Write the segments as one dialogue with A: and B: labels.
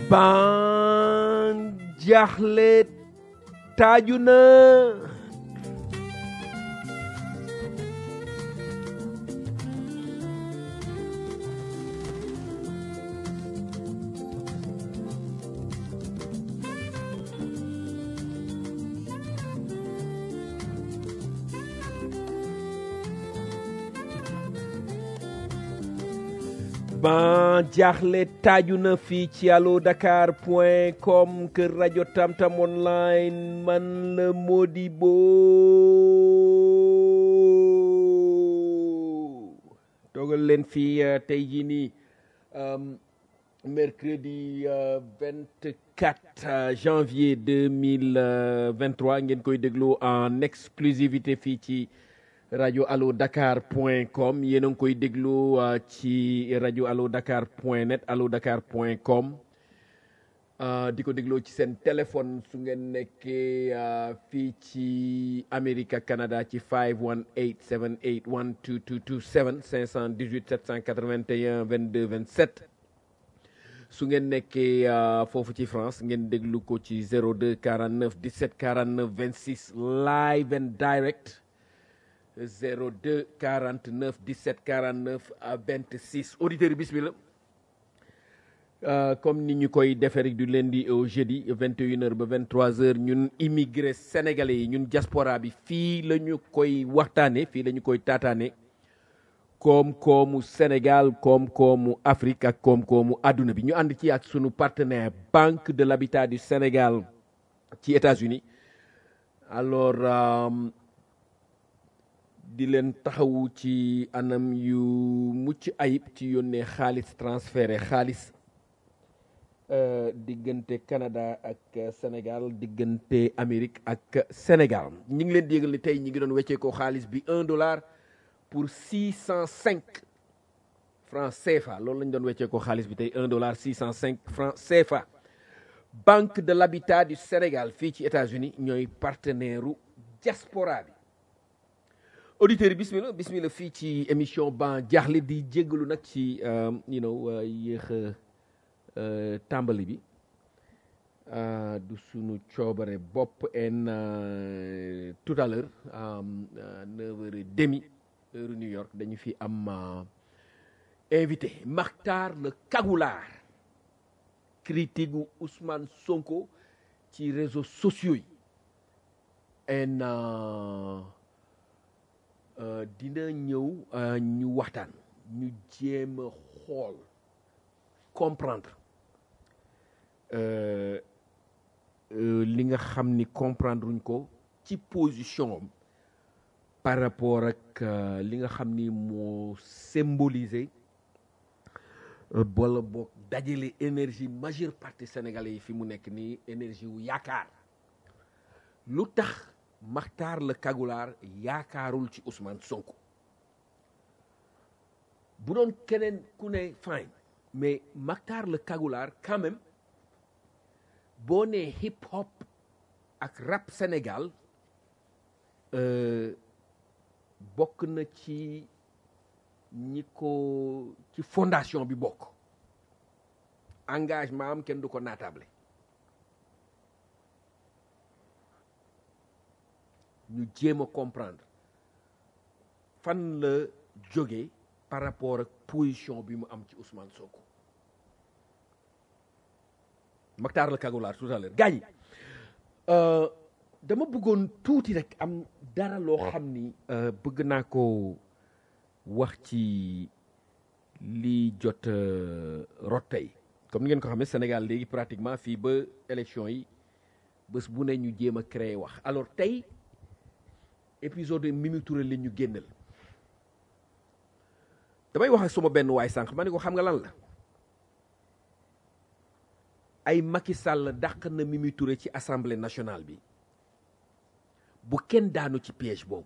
A: ban jaaxle taaju na ban jaaxle taaju na fii ci allo dakar point com kër rajo tamtam online man la Modibo toogal leen fii uh, tey jii nii um, mercredi vingt uh, quatre janvier deux mille vingt trois ngeen koy déglu en exclusivité fii ci rajo allo dakar point com yéen a ngi koy déglu uh, ci rajo allo dakar point net allo dakar point com uh, di ko dégloo ci seen téléphone su ngeen nekkee uh, fii ci Amérique ak Canada ci 518 781 2227 518 781 22 27 su ngeen nekkee foofu ci France ngeen déglu ko ci 02 49 17 49 26 live and direct 02 49 17 49 à 26 auditeurs yi bismillah comme ni ñu koy defee rek du lundi au jeudi 21h ba 23h ñun immigré sénégalais yi ñun diaspora bi fii la ñu koy waxtaane fii la ñu koy taataane koom-koomu Sénégal koom-koomu Afrique ak koom-koomu àdduna bi ñu ànd ci ak sunu partenaire Banque de l'Habitat du Sénégal ci États-Unis alors um, di leen taxawu ci anam yu mucc ayib ci yónnee xaalis transféré xaalis uh, diggante Canada ak Sénégal diggante Amérique ak Sénégal ñi ngi leen di yëgal ni tey ñi ngi doon weccee ko xaalis bi un dollar pour six cent cinq francs CFA loolu lañ doon weccee ko xaalis bi tey un dollar six cent cinq francs CFA Banque de l'Habitat du Sénégal fii ci États-Unis ñooy partenaire u diaspora bi auditeurs yi bismillah bismillah fii ci émission ban jaaxle di jéggalu nag ci you know yéex a tàmbali bi du sunu coobare bopp en tout à l'heure neuf heures et demi heure New York dañu fi am invité Makhtar le Kagoulard critique gu Ousmane Sonko ci réseaux sociaux yi en Uh, dina ñëw uh, ñu waxtaan ñu jéem a xool comprendre uh, li nga xam ni comprendre uñ ko ci position am par rapport ak li nga xam ni moo symboliser wala boog dajale énergie majeure partie sénégalais yi fi mu nekk nii énergie wu yaakaar lu tax Makhtar le Kagoulard yaakaarul ci Ousmane Sonko bu doon keneen ku ne fine mais Makhtar le Kagoulard quand même boo nee hip hop ak rap Sénégal euh, bokk na ci ñi ko ci fondation bi bokk engagement am kenn du ko naatable ñu jéem a comprendre fan la jóge par rapport ak position bi mu am ci Ousmane Sonko Makhtar la Kagoulard tout à l'heure gaañ dama bëggoon tuuti rek am dara loo xam ni bëgg naa ko wax ci li jot rot tey comme ni ngeen ko xamee Sénégal léegi pratiquement fii ba élection yi bés bu ne ñu jéem a créer wax alors tey épisode Mimi Touré li ñu génnal damay wax ak suma benn waay sànq ma ne ko xam nga lan la ay Macky Sall dàq na Mimi Touré ci assemblée nationale bi bu kenn daanu ci piège boobu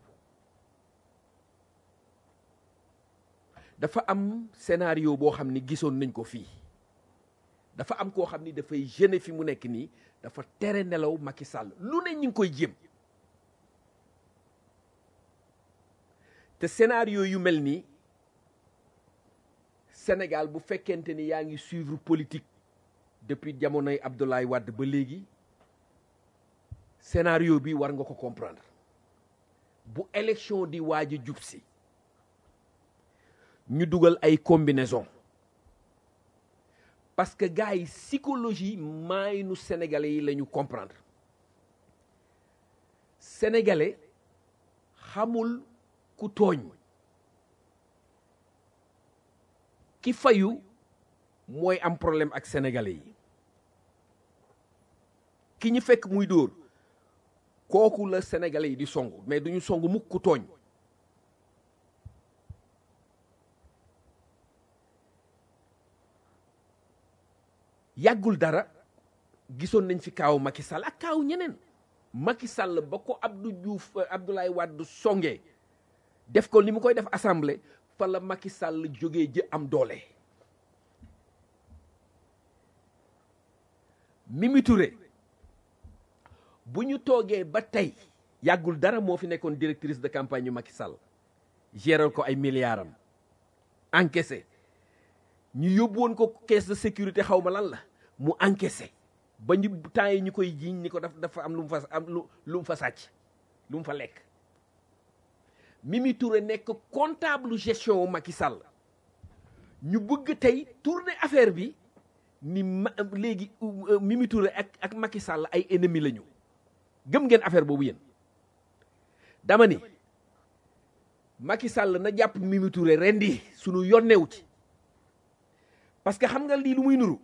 A: dafa am scénario boo xam ni gisoon nañ ko fii dafa am koo xam ni dafay gêner fi mu nekk nii dafa tere nelaw Macky Sall lu ne ñu ngi koy jéem te scénario yu mel nii Sénégal bu fekkente ni yaa ngi suivre politique depuis jamonoy Abdoulaye Wade ba léegi scénario bi war nga ko comprendre bu élection di waaj a jub si ñu dugal ay combinaison parce que gars yi psychologie maay nu sénégalais yi la ñu comprendre sénégalais xamul ku tooñ ki fayu mooy am problème ak sénégalais yi ki ñu fekk muy dóor kooku la sénégalais yi di song mais duñu song mukk ku tooñ yàggul dara gisoon nañ fi kaaw Macky Sall ak kaaw ñeneen Macky Sall ba ko Abdou Diouf Abdoulaye Wade songee def ko ni mu koy def assemblée fa la Macky Sall jógee jë am doole Mimi Touré bu ñu toogee ba tey yàggul dara moo fi nekkoon directrice de campagne yu Macky Sall géral ko ay milliards am encaissé ñu yóbbu woon ko caisse de sécurité xaw ma lan la mu encaissé ba ñu temps yi ñu koy jiiñ ni ko daf dafa am lu mu fa am lu lu mu fa sàcc lu mu fa lekk Mimi Touré nekk comptable gestion wu Macky Sall ñu bëgg tey tourner affaire bi ni ma léegi Mimi Touré ak ak Macky Sall ay ennemis lañu gëm ngeen affaire boobu yéen dama ni Macky Sall na jàpp Mimi Touré rendi sunu yonnewu ci parce que xam nga lii lu muy nuru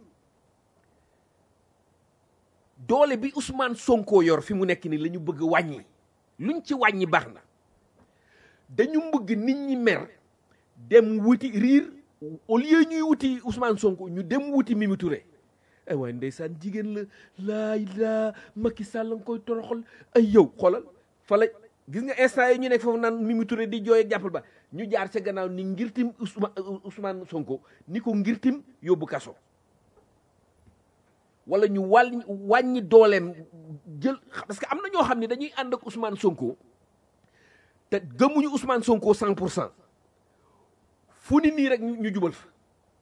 A: doole bi Ousmane Sonko yor fi mu nekk ni la ñu bëgg wàññi luñ ci wàññi baax na dañu bëgg nit ñi mer dem wuti riir au lieu ñuy wuti Ousmane Sonko ñu dem wuti Mimi Touré ay waaye ndeysaan jigéen la laay laa Macky Sall nga koy toroxal ay yow xoolal fa la gis nga instant yi ñu nekk foofu naan Mimi Touré di jooy ak jàppal ba ñu jaar ca gannaaw ni ngirtim Ousmane Ousmane Sonko ni ko ngirtim yóbbu kaso wala ñu wàll wàññi dooleem jël parce que am na ñoo xam ne dañuy ànd ak Ousmane Sonko te gëmuñu Ousmane Sonko cent pour cent fu ni nii rek ñu jubal fa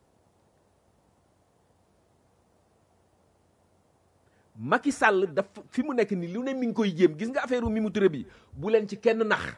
A: Macky Sall daf fi mu nekk nii lu ne mi ngi koy jéem gis nga affaire Mimi Touré bi bu leen ci kenn nax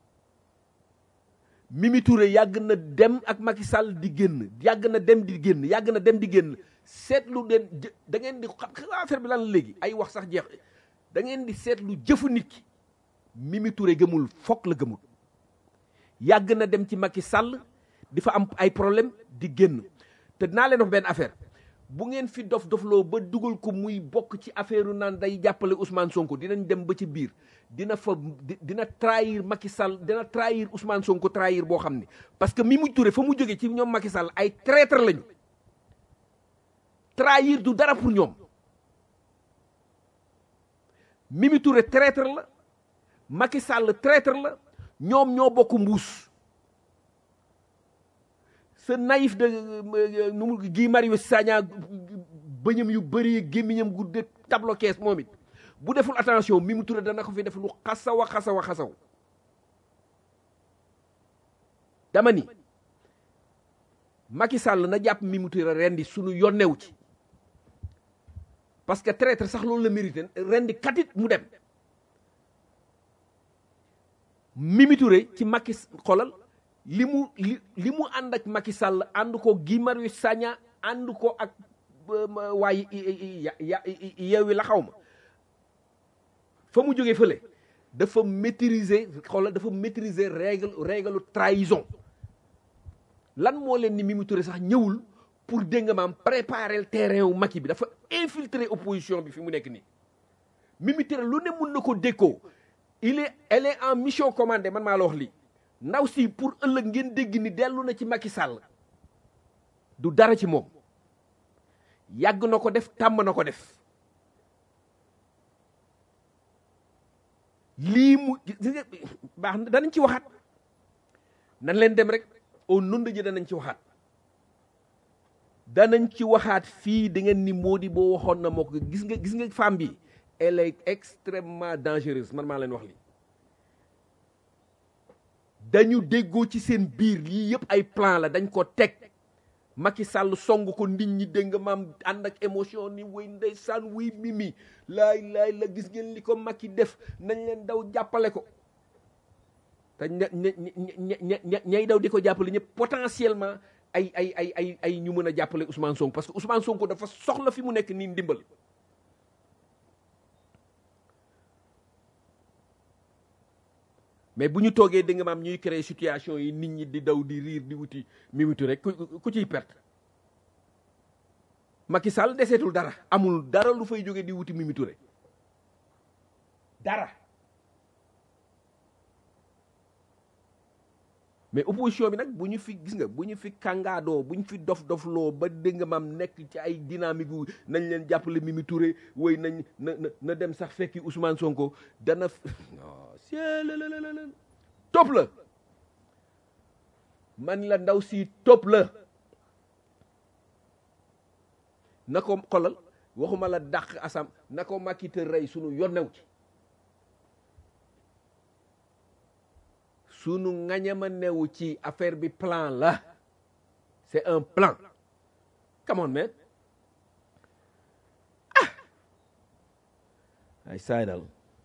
A: Mimi Touré yàgg na dem ak Macky Sall di génn yàgg na dem di génn yàgg na dem di génn seetlu den da ngeen di xam affaire bi lan la léegi ay wax sax jeex da ngeen di seetlu jëfu nit ki Mimi Touré gëmul fokk la gëmul yàgg na dem ci Macky Sall di fa am ay problème di génn te dinaa leen wax benn affaire bu ngeen fi dof dofloo ba dugal ko muy bokk ci affaire naan day jàppale Ousmane Sonko dinañ dem ba ci biir dina fa dina trahir Macky Sall dina trahir Ousmane Sonko trahir boo xam ne parce que Mimi Touré fa mu jógee ci ñoom Macky Sall ay traître lañu trahir du dara pour ñoom Mimi Touré traître la Macky Sall traître la ñoom ñoo bokk mbuus ce naïf de nu mu Guy Marius Sagna bëñam yu bëri gémmiñam gudde tableau kees moom it bu deful attention Mimi Touré dana ko fi def lu xasaw a xasaw a xasaw dama ni Macky Sall na jàpp Mimi Touré rendi sunu yonnewu ci parce que traître sax loolu la mérité rendi katit mu dem Mimi Touré ci Macky xolal li mu li li mu ànd ak Macky Sall ànd ko Guy Marius Sagna ànd ko ak waaye yeewi la xaw ma fa mu jógee fële dafa maîtriser xoolal dafa maîtriser règle règle trahison lan moo leen ni Mimi Touré sax ñëwul pour dégg nga maam préparer le terrain wu Macky bi dafa infiltrer opposition bi fi mu nekk nii Mimi Touré lu ne mun na ko dékkoo il est elle est en mission commandée man maa la wax lii ndaw si pour ëllëg ngeen dégg ni dellu na ci Macky Sall du dara ci moom yàgg na ko def tàmm na ko def lii mu baax na danañ ci waxaat nan leen dem rek au nom de Dieu danañ ci waxaat danañ ci waxaat fii da ngeen ni moo di boo waxoon na moo ko gis nga gis nga femme bi elle est extrêmement dangereuse man maa leen wax lii dañu déggoo ci seen biir lii yëpp ay plan la dañ ko teg Macky Sall song ko nit ñi dégg nga maam ànd ak émotion ni way ndeysaan wuy mimi laay laay la gis ngeen li ko Macky def nañ leen daw jàppale ko te ña ña ña ña ñay daw di ko jàppale ñëpp potentiellement ay ay ay ay ay ñu mën a jàppale Ousmane Sonko parce que Ousmane Sonko dafa soxla fi mu nekk nii ndimbal mais bu ñu toogee dégg nga maam ñuy créer situation yi nit ñi di daw di riir di wuti Mimi Touré ku ku ciy perte Macky Sall deseetul dara amul dara lu fay jóge di wuti Mimi Touré dara mais opposition bi nag bu ñu fi gis nga bu ñu fi kàngaadoo bu ñu fi dof dofloo ba dégg nga maam nekk ci ay dynamique wu nañ leen jàppale Mimi Touré woy nañ na na na dem sax fekki Ousmane Sonko dana non sielelelelel topp la man la ndaw si topp la na ko xolal waxuma la dàq asam na ko Macky te rey sunu yonnew ci sunu ngañama newu ci affaire bi plan la c'est un plan come on man ah ay saay dal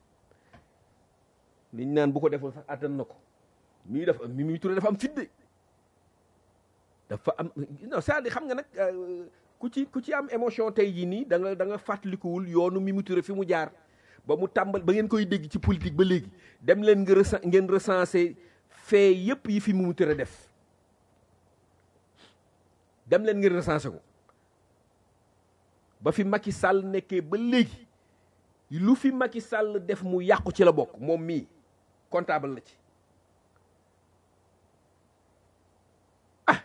A: liñ naan bu ko defoon sax attan na ko mii dafa Mimi Touré dafa am fidde dafa am non c'est-à-dire xam nga nag ku ci ku ci am émotion tey jii nii da nga da nga fàttalikuwul yoonu Mimi Touré fi mu jaar ba mu tàmbal ba ngeen koy dégg ci politique ba léegi dem leen nga resen ngeen recensé fait yépp yi fi Mimi Touré def dem leen ngeen recensé ko ba fi Macky Sall nekkee ba léegi lu fi Macky Sall def mu yàqu ci la bokk moom mii comptable la ci ah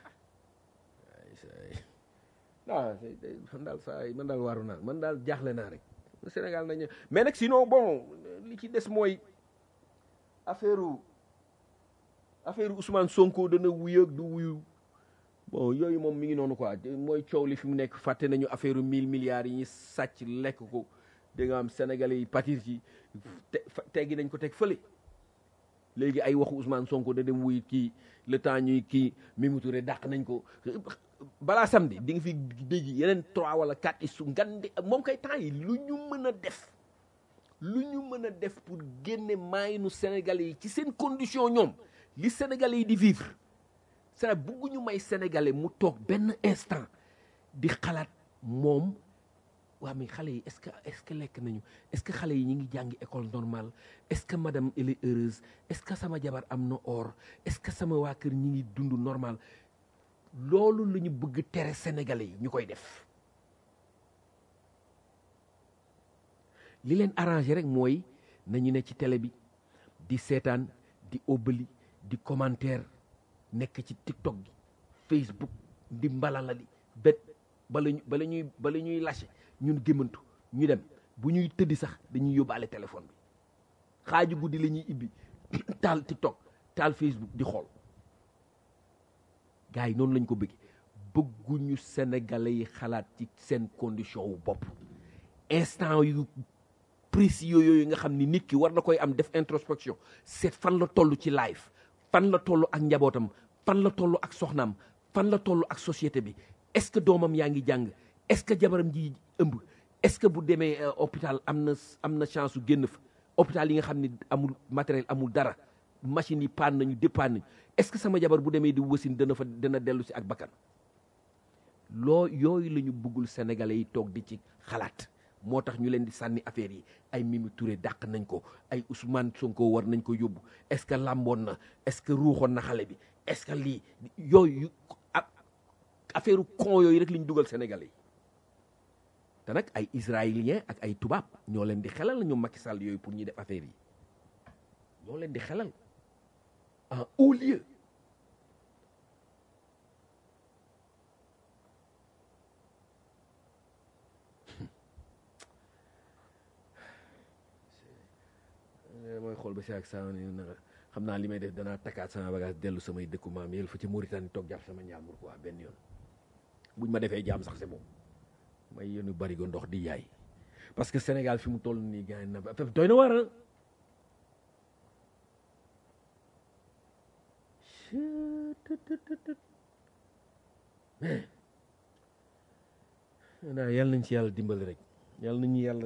A: non man daal saa man daal waaru naa man daal jaaxle naa rek Sénégal nañu mais nag sinon bon li ci des mooy affaire affaire Ousmane Sonko dana wuyu ak du wuyu bon yooyu moom mi ngi noonu quoi mooy coow li fi mu nekk fàtte nañu affaire mille milliards yi ñu sàcc lekk ko da nga am sénégalais yi patir ci te teggi nañ ko teg fële léegi ay waxu Ousmane Sonko da dem wuy kii le temps ñuy kii Mimi Touré dàq nañ ko balaa samedi di nga fi dégg yeneen trois wala quatre isu ngandi moom kay temps yi lu ñu mën a def lu ñu mën a def pour génne maayinu sénégalais yi ci seen condition ñoom li sénégalais yi di vivre c'est bugguñu may sénégalais mu toog benn instant di xalaat moom waa mais xale yi est-ce que est-ce que lekk nañu est-ce que xale yi ñu ngi jàngi école normale est-ce que madame elle est heureuse est-ce que sama jabar am na or est-ce que sama waa kër ñi ngi dund normal loolu la ñu bëgg tere sénégalais yi ñu koy def li leen arrangé rek mooy nañu ne ci télé bi di seetaan di óbbali di commentaire nekk ci tiktok gi facebook di mbalalali bet bala ñu bala ñuy bala ñuy lâché ñun gémmantu ñu dem bu ñuy tëddi sax dañuy yóbbaale téléphone bi xaaju guddi la ñuy ibbi taal tiktok taal facebook di xool gars yi noonu lañ ko bëgg bëgguñu sénégalais yi xalaat ci seen condition wu bopp instant yu précis yooyu nga xam ni nit ki war na koy am def introspection seet fan la toll ci live fan la toll ak njabootam fan la toll ak soxnaam fan la toll ak société bi est-ce que doomam yaa ngi jàng est-ce que jabaram ji ëmb est-ce que bu demee hôpital am na am na chance su génn fa hôpital yi nga xam ni amul matériel amul dara machines yi paan nañu dépaan nañu est-ce que sama jabar bu demee di wasin dana fa dana dellu si ak bakkan loo yooyu la ñu bëggul sénégalais yi toog di ci xalaat moo tax ñu leen di sànni affaire yi ay Mimi Touré dàq nañ ko ay Ousmane Sonko war nañ ko yóbbu est-ce que làmboon na est-ce que ruuxoon na xale bi est-ce que lii yooyu affaire con yooyu rek li ñu dugal sénégalais yi te nag ay israéliens ak ay tubaab ñoo leen di xelal ñoom Macky Sall yooyu pour ñuy def affaire yi ñoo leen di xelal en haut lieu mooy xool ba si ak saa na xam naa li may def danaa takkaat sama bagage dellu samay dëkku maam yël fa ci Mauritanie toog jàpp sama njaambur quoi benn yoon buñ ma defee jaam sax c'est bon may yéenu bari go ndox di yaay parce que Sénégal fi mu toll nii gars na doy na war naa yàlla nañ ci yàlla dimbali rek yàlla nañu yàlla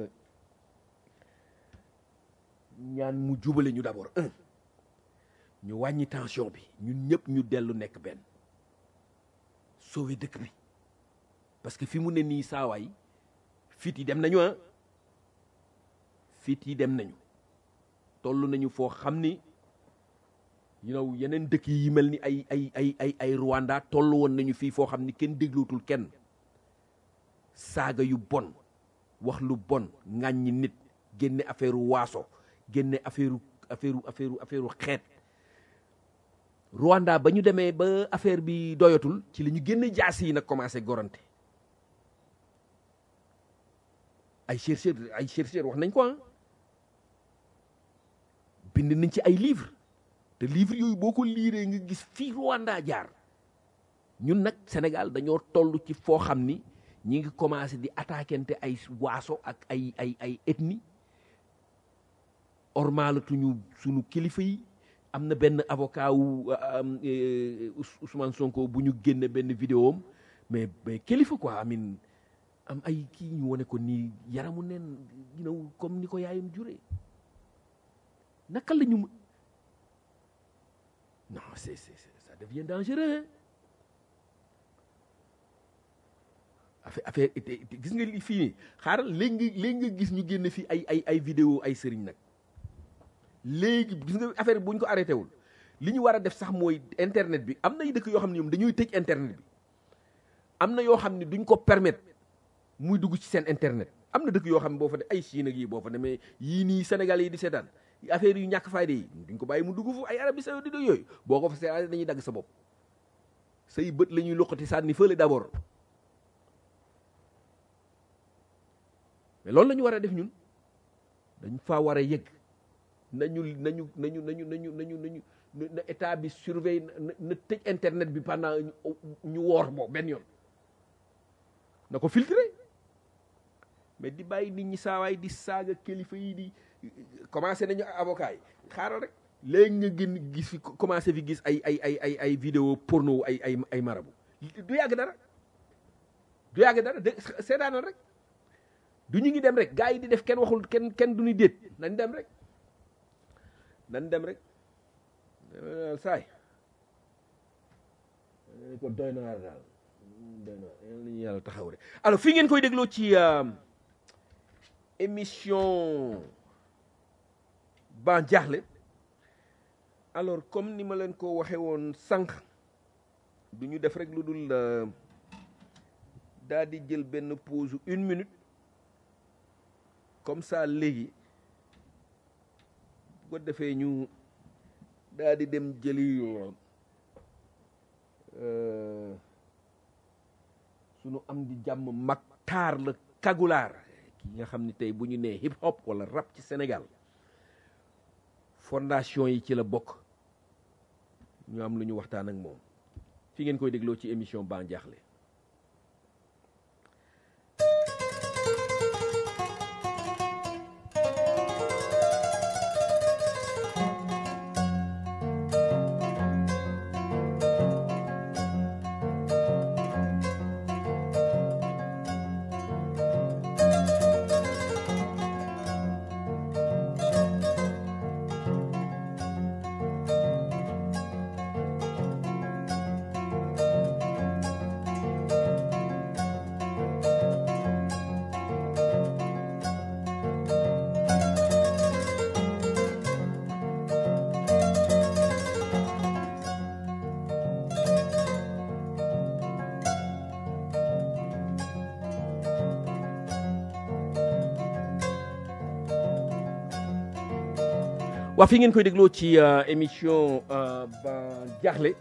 A: ñaan mu jubale ñu d'abord un ñu wàññi tension bi ñun ñëpp ñu dellu nekk benn sauver dëkk bi parce que fi mu ne nii saawaay fit yi dem nañu ah fit yi dem nañu toll nañu foo xam ni you know yeneen dëkk yi mel ni ay ay ay ay ay Rwanda toll woon nañu fii foo xam ni kenn déglootul kenn saaga yu bon wax lu bon ŋàññi nit génne affaire waaso génne affaire affaire affaire affaire xeet Rwanda ba ñu demee ba affaire bi doyatul ci la ñu génne jaas yi nag commencé gorante ay chercheur ay chercheur wax nañ ko ah bind nañ ci ay livre te livre yooyu boo ko liiree nga gis fii Rwanda jaar ñun nag Sénégal dañoo toll ci foo xam ni ñi ngi commencé di attaquante ay waaso ak ay ay ay ethnie ormalatuñu sunu kilifa yi am na benn avocat wu Ousmane Sonko bu ñu génne benn vidéo am mais mais kilifa quoi amin am ay kii ñu wane ko nii yaramu neen you know comme ni ko yaayam juree naka la ñu non c'est c'est ça devient dangereux affaire affaire gis nga li fii nii xaaral léegi nga léegi nga gis ñu génn fii ay ay ay vidéo ay sëriñ nag léegi gis nga affaire bu ñu ko arrêté wul li ñu war a def sax mooy internet bi am na dëkk yoo xam ne ñoom dañuy tëj internet bi am na yoo xam ne duñ ko permettre muy dugg ci seen internet am na dëkk yoo xam ne boo fa de ay Chine ak yii boo fa demee yii nii Sénégal yi di seetaan affaire yu ñàkk fayda yi duñ ko bàyyi mu dugg fu ay Arabie Saoudite yooyu boo ko fa seetaan dañuy dagg sa bopp say bët la ñuy loqati sànni fële d'abord mais loolu la ñu war a def ñun dañ faa war a yëgg nañu nañu nañu nañu nañu nañu nañu na état bi surveille na tëj internet bi pendant ñu woor boo benn yoon na ko filtré mais di bàyyi nit ñi saawaay di saaga kilifa yi di commencé nañu avocat yi xaaral rek léegi nga gën gis fi commencé fi gis ay ay ay ay ay vidéo porno ay ay ay marabu du yàgg dara du yàgg dara de seetaanal rek du ñu ngi dem rek gars yi di def kenn waxul kenn kenn du ñu déet nañ dem rek nañ dem rek saay ko doy na waar daal doy na waar nañu yàlla taxaw rek alors fii ngeen koy dégloo ci émission ban jaaxle alors comme ni ma leen ko waxee woon sànq du ñu def rek lu dul daal di jël benn pause une minute comme ça léegi bu ko defee ñu daal di dem jëli sunu am di jàmm Mactar la Kagulaar ki nga xam ni tey bu ñu nee hip hop wala rap ci Sénégal fondation yi ci la bokk ñu am lu ñu waxtaan ak moom fi ngeen koy dégloo ci émission Ban Diakhli waa fi ngeen koy dégloo ci émission Ban Diakhli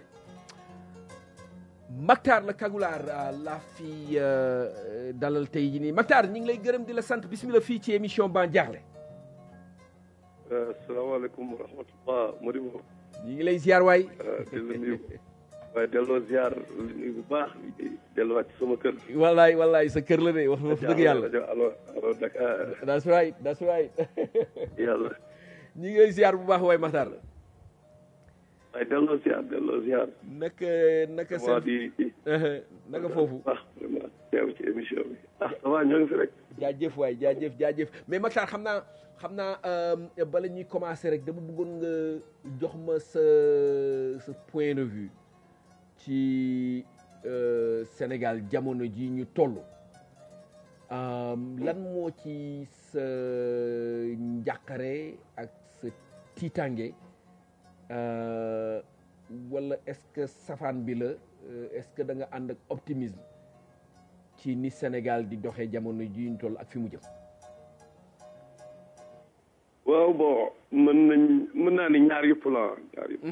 A: Mactar la Kagulaar laa fi dalal tey jii nii Mactar ñu ngi lay gërëm di la sant bismillah fii ci émission Ban Diakhli
B: asalaamaaleykum wa rahmatullah Modibo
A: ñu ngi lay ziar waay
B: di la nuyu waaye delloo ziar li nuyu bu baax delluwaat ci sama kër
A: wallaay wallaay sa kër la de wax wax dëgg yàlla
B: allo allo Dakar
A: that's right that's right
B: yàlla
A: ñu ngi lay ziar bu baax waay Mactar
B: waaye delloo ziar delloo ziar
A: naka naka
B: waa
A: seen
B: di
A: naka foofu
B: baax vraiment teew ci émission bi ah ça va ñoo ngi fi rek
A: jaajëf waay jaajëf jaajëf mais Makhtar xam naa xam naa euh, bala ñuy commencer rek dama bëggoon nga jox ma sa sa point de vue ci euh, Sénégal jamono ji ñu toll euh, lan moo ci sa njàqare ak sa tiitange euh, wala est-ce que safaan bi la euh, est-ce que da nga ànd ak optimisme ci ni Sénégal di doxee jamono ji ñu toll ak fi mu jëm.
B: waaw bon mën nañ mën naa ne ñaar yëpp la ñaar yëpp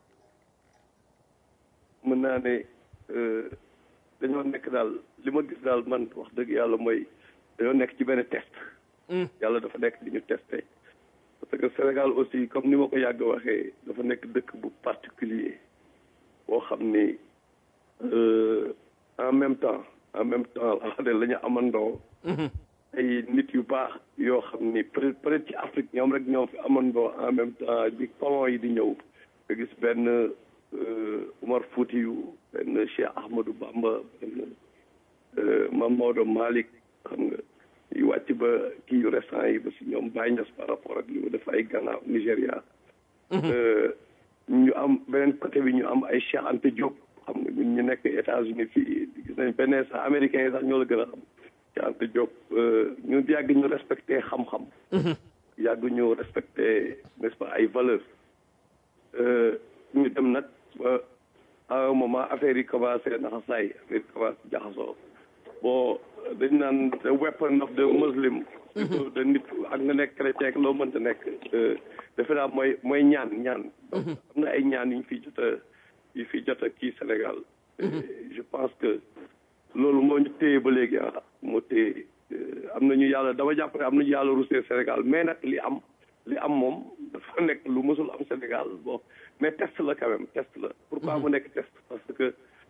B: mën naa ne euh, dañoo nekk daal li ma gis daal man wax dëgg yàlla mooy dañoo nekk ci benn test yàlla dafa nekk di ñu testé parce que Sénégal aussi comme ni ma ko yàgg waxee dafa nekk dëkk bu particulier boo xam ni euh, en même temps en même temps la xam ne la ñu amandoo ay nit yu baax yoo xam ni peut être peut être ci Afrique ñoom rek ñoo fi amandoo en même temps bi colon yi di ñëw nga gis benn euh, Umar Foutiyu benn Cheikh Ahmadou Bamba benn euh, Mame Maodo Malick xam nga yu wàcc ba kii yu récent yi ba si ñoom Baye Niass par rapport ak li mu def ay Ghana Nigéria Euh, ñu am beneen côté bi ñu am ay Cheikh Anta Diop xam nga ñun ñu nekk États-Unis fii gis nañ benn sax américains yi sax ñoo la gën a xam Cheikh Anta Diop euh, ñu yàgg ñu respecté xam-xam yàgg ñu respecté n'est-ce pas ay valeurs Euh, ñu dem nag ba à un moment affaire yi commencé naxasaay affaire yi commencé jaxasoo bon dañ naan the weapon of the muslim plutôt de nit ak nga nekk chrétien ak loo mënta nekk euh, defe naa mooy mooy ñaan ñaan donc am na ay ñaan yu ñu fi jot a yu fi jot a kii Sénégal Et je pense que loolu moo ñu téye ba léegi ah moo téye euh, am nañu yàlla dama jàpp ne am nañu yàlla rusee Sénégal mais nag li am li am moom dafa nekk lu mësul am Sénégal bon mais test la quand même test la pourquoi mu nekk test parce que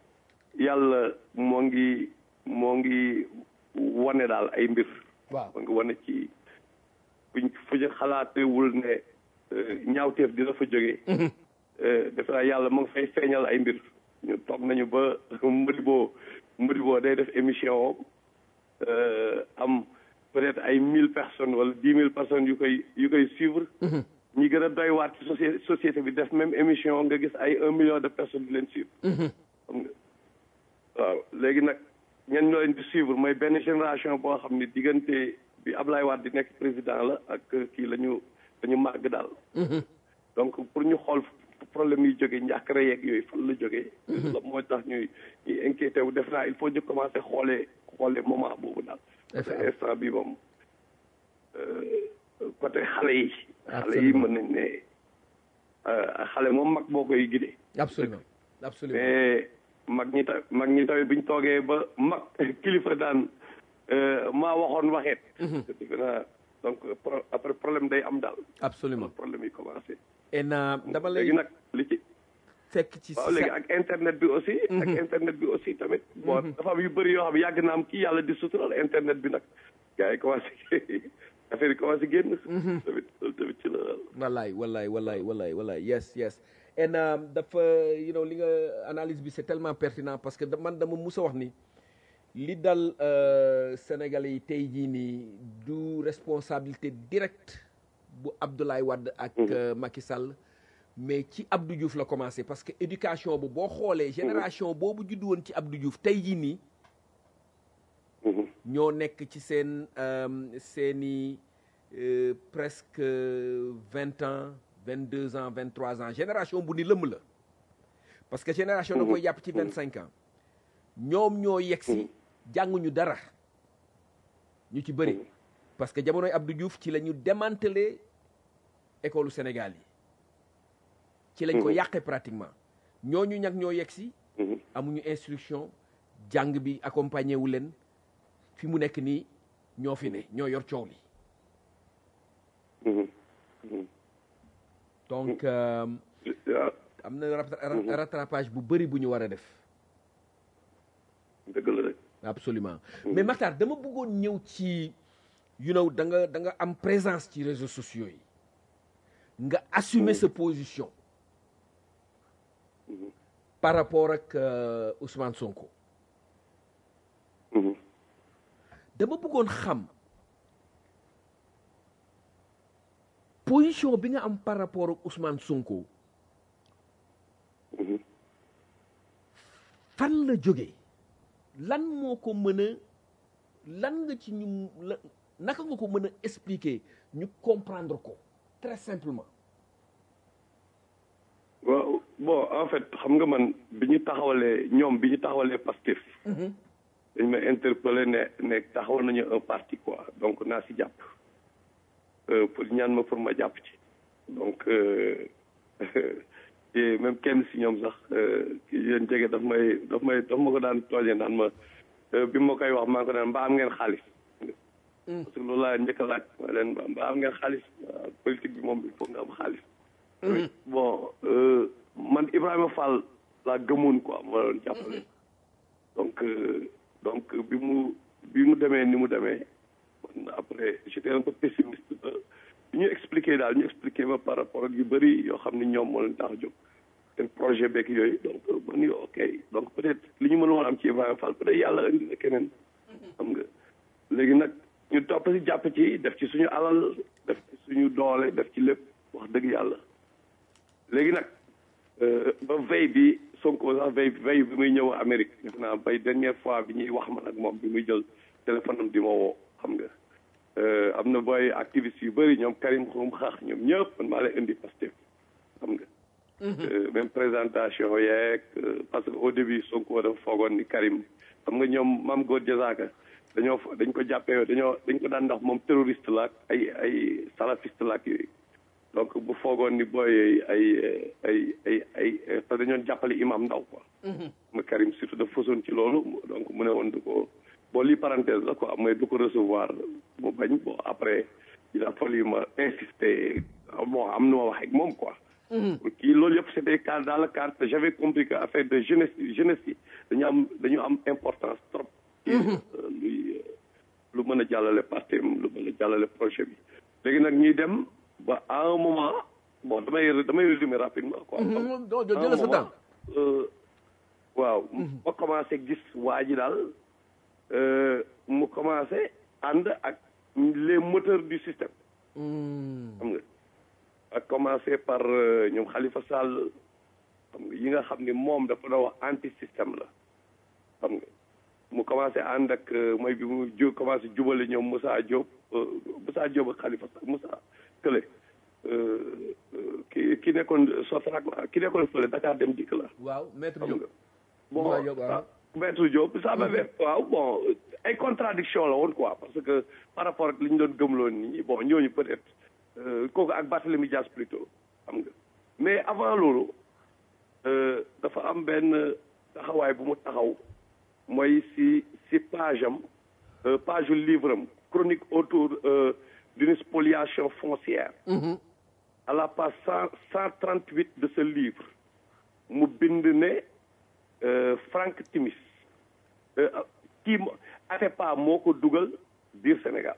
B: yàlla moo ngi moo ngi wane daal ay mbir
A: waaw
B: moo ngi wane ci buñ fu ñu xalaatewul ne euh, ñaawteef dina fa jógee euh, defe naa yàlla mu ngi fay feeñal ay mbir ñu toog nañu ba Modibo Modibo day def émission euh, am peut-être ay mille personnes wala dix mille personnes yu koy yu koy suivre ñi gën a doy waat ci société société bi def même émission nga gis ay un million de personnes di leen suivre xam nga waaw léegi nag ñen ñoo leen di suivre mooy benn génération boo xam ni diggante bi Ablaye Wade di nekk président la ak kii la ñu la ñu màgg daal donc pour ñu xool problème yi jógee njàkkare yeeg yooyu fan la jógee la moo tax ñuy ñuy inquiété wu def naa il faut ñu commencer xoolee xoolee moment boobu daal parce que instant bi moom euh, côté xale yi xale yi mën nañ ne euh, xale moom mag boo koy gidee
A: absolument absolument
B: mais mag ñi ta mag ñi tamit biñ toogee ba mag kilifa daan euh, maa waxoon waxeet defe naa donc pro- après problème day am daal
A: absolument
B: problème yi commencé
A: et na dama lay
B: léegi nag li ci
A: fekk ci
B: waaw léegi ak internet bi aussi ak internet bi aussi tamit bon dafa am yu bëri yoo xam ne yàgg na am kii yàlla di sutural internet bi nag gars yi commencé affaire yi commencé génn tamit loolu tamit ci la
A: wallaay wallaay wallaay wallaay wallaay yes yes and um, dafa you know li nga analyse bi c'est tellement pertinent parce que da- man dama mus a wax ni li dal euh, Sénégalais yi tey jii nii du responsabilité directe bu Abdoulaye Wade ak euh, Macky Sall mais ci Abdou Diouf la commencé parce que éducation bu boo xoolee génération boobu juddu woon ci Abdou Diouf tey jii nii ñoo nekk ci seen euh, seeni euh, presque vingt ans vingt deux ans vingt trois ans génération bu ni lëmm la parce que génération da koy jàpp ci vingt cinq ans ñoom ñoo yegsi jànguñu dara ñu ci bëri parce que jamonoy Abdou Diouf ci la ñu démantelé école Sénégal yi ci lañ ko yàqee pratiquement ñooñu ñag ñoo yegsi amuñu instruction jàng bi accompagné wu leen fi mu nekk nii ñoo fi ne ñoo yor coow li donc euh,
B: waaw
A: am na rat- rat- rattrapage bu bëri bu ñu war a def
B: dëgg la rek
A: absolument mais Makhtar dama bëggoon ñëw ci you know da nga da nga am présence ci réseaux sociaux yi nga assumer sa position par rapport ak euh, Ousmane Sonko dama bëggoon xam position bi nga am par rapport ak Ousmane Sonko
B: Mhm.
A: fan la jóge lan moo ko mën a lan nga ci ñu la naka nga ko mën a expliquer ñu comprendre ko très simplement
B: waaw bon en fait xam nga man bi ñu taxawalee ñoom bi ñu taxawalee Pastef dañ ma interpellé ne ne taxawal nañu un parti quoi donc naa si jàpp Euh, pour ñaan ma pour ma jàpp ci donc euh, et même kenn si ñoom sax euh, ki leen jege daf may daf may daf ma ko daan tooñee naan ma euh, bi ma koy wax maa ngi ko naan mbaa am ngeen xaalis parce que loolu laa njëkk a laaj ma leen mbaa mbaa am ngeen xaalis waaw politique bi moom il faut nga am xaalis bon euh, man Ibrahima Fall laa gëmoon quoi ma doon jàppale donc euh, donc bi mu bi mu demee ni mu demee man après j'étais un peu pessimiste ba bi ñu expliqué daal ñu expliqué ma par rapport ak yu bëri yoo xam ni ñoom moo leen tax a jóg seen projet beeg yooyu donc ma ni ok donc peut être li ñu mën woon am ci Ibrahima Fall peut être yàlla indi na keneen xam nga léegi nag ñu topp si jàpp ci def ci suñu alal def ci suñu doole def ci lépp wax dëgg yàlla léegi nag euh, ba veille bi Sonko sax veille veille bi muy ñëw Amérique def naa bay dernière fois bi ñuy wax man ak moom bi muy jël téléphone am di ma woo xam nga euh, am na booy activiste yu bëri ñoom Karim Xrum Xax ñoom ñëpp man maa lay indi Pastef xam nga Euh, même présentation yeeg euh, parce que au début Sonko dafa foogoon ni Karim xam nga ñoom Mame Gor Diazaka dañoo fa- dañ ko jàppee dañoo dañ ko daan ndax moom terroriste la ak ay ay salafiste la ak yooyu donc bu foogoon ni booy yooyu ay ay ay ay parce que dañoon jàppale imam ndaw quoi ma Karim surtout dafa fasoon ci loolu donc mu ne woon du ko bon lii parenthèse la quoi mooy du ko recevoir mu bañ bon après il a fallu ma insister bon am na ma wax ak moom quoi kii loolu yëpp c'était cadre dans le cadre que j'avais compris que affaire de jeunesse jeunesse yi dañu am dañu am importance trop ci euh, luy euh, lu mën a jàllale parti am lu mën a jàllale projet bi léegi nag ñuy dem ba à un moment bon damay damay résumer rapidement quoi
A: non
B: À un
A: jël sa
B: moment,
A: temps
B: euh, waaw ma commencé gis waa ji daal euh, mu commencé ànd ak les moteurs du système xam nga ak commencé par euh, ñoom Khalifa Sall xam nga yi nga xam ni moom dafa doon wax anti système la xam nga mu commencé ànd ak euh, mooy bi mu ju commencé jubale ñoom Moussa Diop euh, Moussa Diop ak Khalifa Sall Moussa Kële euh, euh, ki ki nekkoon Sotrac la ki nekkoon fële Dakar dem dikk la
A: waaw maître
B: xam
A: Diop
B: nga bon
A: Moussa Diop, waaw.
B: ah, maître Diop ça m'avait waaw bon ay contradiction la woon quoi parce que par rapport ak li ñu doon gëmloon nit ñi bon ñooñu peut-être euh, kooku ak Barthélemy Dias plutôt xam nga mais avant loolu euh, dafa am benn taxawaay bu mu taxaw mooy si si page am euh, page u livre am chronique autour euh, d'une spoliation foncière à la page cent cent trente huit de ce livre mu bind ne euh, Frank Timis euh, kii mo- Atepa moo ko dugal biir Sénégal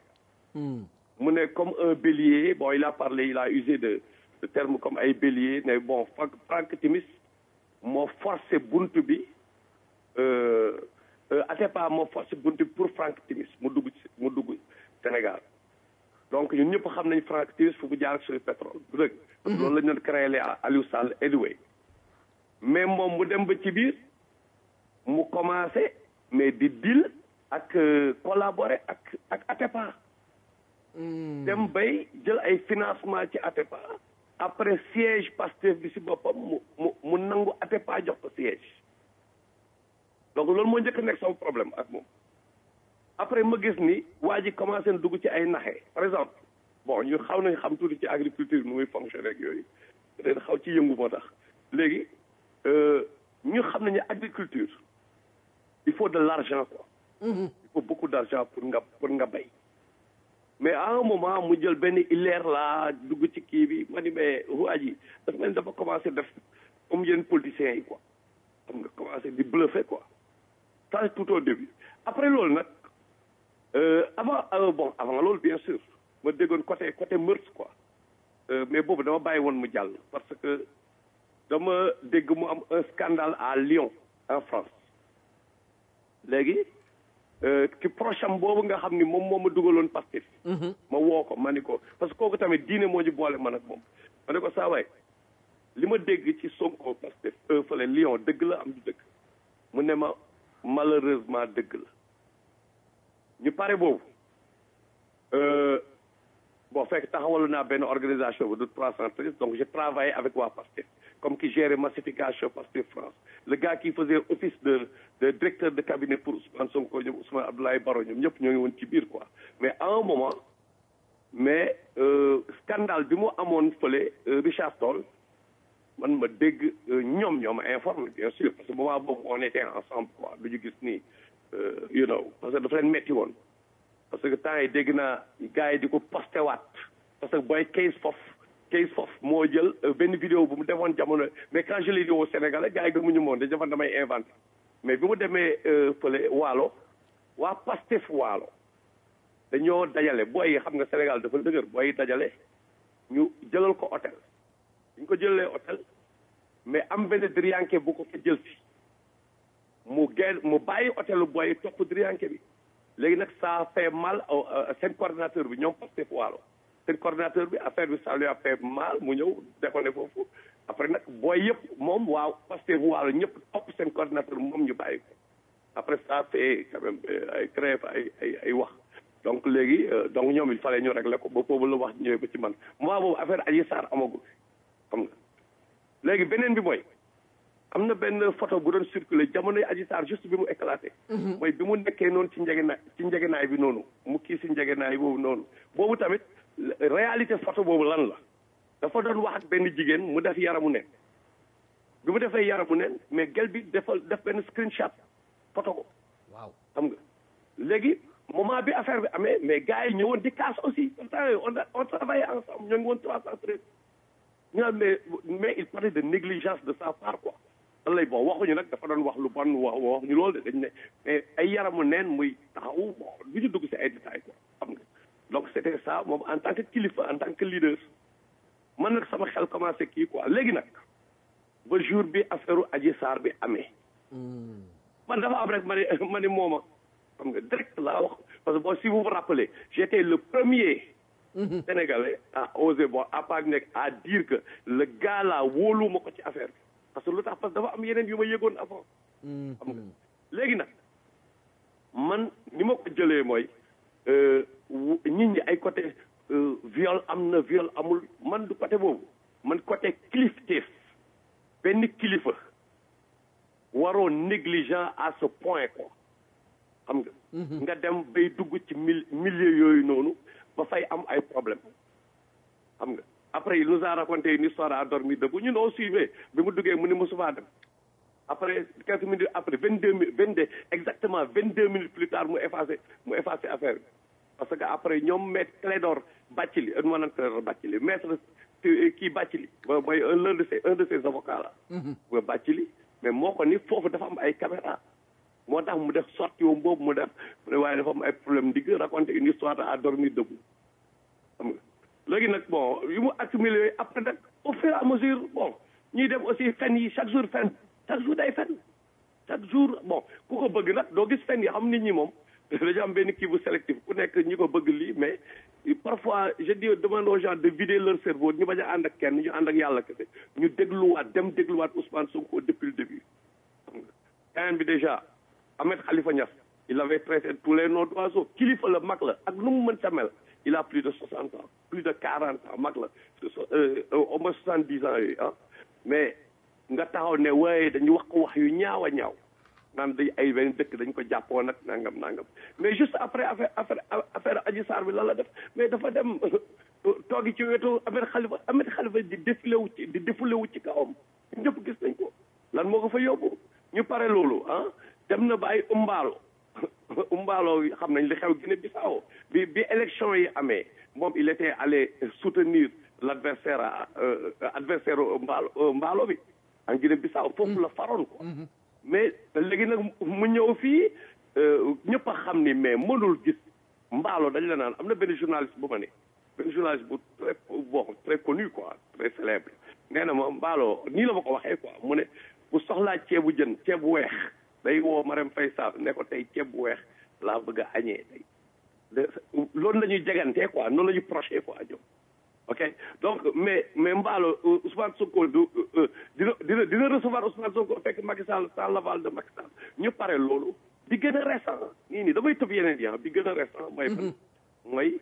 B: mu ne comme un bélier bon il a parlé il a usé de de termes comme ay bélier ne bon Frank Frank Timis moo forcé buntu bi euh, euh, Atepa moo forcé buntu bi pour Frank Timis mu dugg ci mu dugg Sénégal donc ñun ñëpp xam nañ Frank Timis fu mu jaar ak suñu pétrole du dëgg parce que loolu la ñu doon créé Aliou Sall anyway mais moom mu dem ba ci biir mu commencé mais di deal ak euh, collaborer ak ak Atepa dem bay jël ay financement ci Atepa après siège Pastef bi si boppam mu mu mu nangu Atepa jox ko siège donc loolu moo njëkk a nekk sama problème ak moom après ma gis ni waa ji commencé na dugg ci ay naxe par exemple bon ñu xaw nañ xam tuuti ci agriculture nu muy fonctionner ak yooyu peut-être xaw ci yëngu moo tax léegi euh, ñu xam nañu agriculture il faut de l'argent quoi il faut beaucoup d'argent pour nga pour nga bay mais à un moment mu jël benn ileer laa dugg ci kii bi ma ni mais waa ji dafa mel ni dafa commencé def comme yenn politiciens yi quoi xam nga commencé di bluffer quoi ça c'est tout au début après loolu nag euh, avant euh, bon avant loolu bien sûr ma déggoon côté côté meurtre quoi Euh, mais boobu dama bàyyi woon mu jàll parce que dama dégg mu am un scandale à Lyon en France léegi ki prochain boobu nga xam ni moom moo ma dugaloon Pastef ma woo ko ma ni ko parce que kooku tamit diine moo ñu boole man ak moom ma ne ko saa waay li ma dégg ci Sonko Pastef fële Lyon dëgg la am du dëgg mu ne ma malheureusement dëgg la ñu pare boobu bon fekk taxawalu naa benn organisation bu de trois cent treize donc j'ai travaillé avec waa Pastef comme qui gérait massification Pastef France le gars qui faisait office de de directeur de cabinet pour Ousmane Sonko ñoom Ousmane Abdoulaye Baro ñoom ñëpp ñoo ngi woon ci biir quoi mais à un moment mais scandale bi mu amoon fële Richard Toll man ma dégg ñoom ñoom informé bien sûr parce que moment boobu on était ensemble quoi lu ñu gis nii you know parce que dafa leen metti woon parce que temps yi dégg naa gars yi di ko posté waat parce que booy case fof case fof moo jël benn vidéo bu mu defoon jamono mais quand je l'ai dit au Sénégalais gars yi gëmuñu moon dañu defoon damay inventé mais bi mu demee fële waalo waa Pastef waalo dañoo dajale booy yi xam nga Sénégal dafa dëgër booy yi dajale ñu jëlal ko hôtel ñu ko jëlee hôtel mais am benn driyanke bu ko fa jël si mu gen mu bàyyi hôtelu booy yi topp driyanke bi léegi nag ça fait mal seen coordinateur bi ñoom Pastef waalo seen coordinateur bi affaire bi ça lui a fait mal mu ñëw déconné foofu après nag booy yëpp moom waaw Pastef waalo ñëpp topp seen coordinateur moom ñu bàyyi ko après ça fait quand même ay créé fa ay ay ay wax donc léegi donc ñoom il fallait ñu régler ko ba boobu la wax ñëwee ba ci man moment boobu affaire Adji Sarr amagul xam nga léegi beneen bi mooy am na benn photo bu doon circulé jamonoy Adji Sarr juste bi mu éclaté mooy bi mu nekkee noonu ci njegenaay ci njegenaay bi noonu mu kii si njegenaay boobu noonu boobu tamit réalité photo boobu lan la dafa doon wax ak benn jigéen mu def yaramu nen bi mu defee yaramu nen mais gel bi defal def benn screenshot photo ko
A: waaw
B: xam nga léegi moment bi affaire bi amee mais gars yi ñëwoon di casse aussi on a on travaillait ensemble ñoo ngi woon trois cent treize ñu naan mais mais il parlait de négligence de sa part quoi lan lay bon waxuñu nag dafa doon wax lu bon wax wax ñu loolu de dañ ne mais ay yaramu neen muy taxaw bon du ñu dugg si ay détails quoi xam nga donc c' était ça moom en tant que kilifa en tant que leader man nag sama xel commencé kii quoi léegi nag ba jour bi affaire Adji Sarr bi amee man dafa am rek ma ne ma ne mooma xam nga direct laa wax parce que bon si vous vous rappelez j'étais le premier sénégalais à oser bon à part nekk à dire que le gars là wóolu ma ko ci affaire bi parce que lu tax parce que dafa am yeneen yu ma yëgoon avant xam nga léegi nag man ni ma ko jëlee mooy nit ñi ay côté viol am na viol amul man du côté boobu man côté kilifteef benn kilifa waroo négligent à ce point quoi xam nga nga dem bay dugg ci mil milieu yooyu noonu ba fay am ay problème xam nga après il nous a raconté une histoire à dormir debout ñun on suivait bi mu duggee mu ni mosufaa dem après quelques minutes après vingt deux minutes vingt deux exactement vingt deux minutes plus tard mu effacé mu effacé affaire bi parce que après ñoom maître Clédor Bathily ma naan Clédor Bathily maître kii Bathily mooy l'un de ses un de ses avocats là ba Bathily mais moo ko ni foofu dafa am ay caméra moo tax mu def sorti woom boobu mu def mu ne waaye dafa am ay problème ndigg raconter une histoire à dormir debout xam nga léegi nag bon yu mu accumulé après nag au fur et à mesure bon ñuy dem aussi fen yi chaque jour fen chaque jour day fen chaque jour bon ku ko bëgg nag doo gis fen yi xam nit ñi moom dañu am benn kii bu sélectif ku nekk ñi ko bëgg lii mais parfois je dis demande aux gens de vider leur cerveau ñu bañ a ànd ak kenn ñu ànd ak yàlla kese ñu dégluwaat dem dégluwaat Ousmane Sonko depuis le début xam nga keneen bi déjà Ahmed Khalifa Niass il avait traité tous les noms d'oiseaux kilifa la mag la ak nu mu mën sa mel il a plus de soixante ans plus de quarante ans mag la au moins soixante dix ans yooyu ah mais nga taxaw ne waaye dañu wax ko wax yu ñaaw a ñaaw naan day ay benn dëkk dañ ko jàppoo nag nangam nangam mais juste après affaire affaire affaire Adji Sarr bi lan la def mais dafa dem toogi ci wetu Ahmed Khalifa Ahmed Khalifa di défilé wu ci di défilé wu ci kawam ñëpp gis nañ ko lan moo ko fa yóbbu ñu pare loolu ah dem na ba ay umbaalo umbaalo xam nañ li xew Guinée Bissau bi bi élection yi amee moom il était allé soutenir l' adversaire adversaire mbaalo mbaalo bi en Guinée Bissau foofu la faroon quoi mais léegi nag mu ñëw fii ñëpp a xam ni mais mënul gis mbaalo dañ la naan am na benn journaliste bu ma ne benn journaliste bu très bon très connu quoi très célèbre nee na ma mbaalo nii la ma ko waxee quoi mu ne bu soxlaa ceebu jën ceeb bu weex day woo Marème Faye Sall ne ko tey ceeb bu weex laa bëgg a añee tey de loolu la ñuy jegantee quoi noonu la ñuy proché quoi ñoom ok donc mais mais mbaalo Ousmane Sonko du dina dina dina recevoir Ousmane Sonko fekk Macky Sall sans l'aval de Macky Sall ñu pare loolu bi gën a récent nii nii damay tëb yeneen yi bi gën a récent mooy fan mooy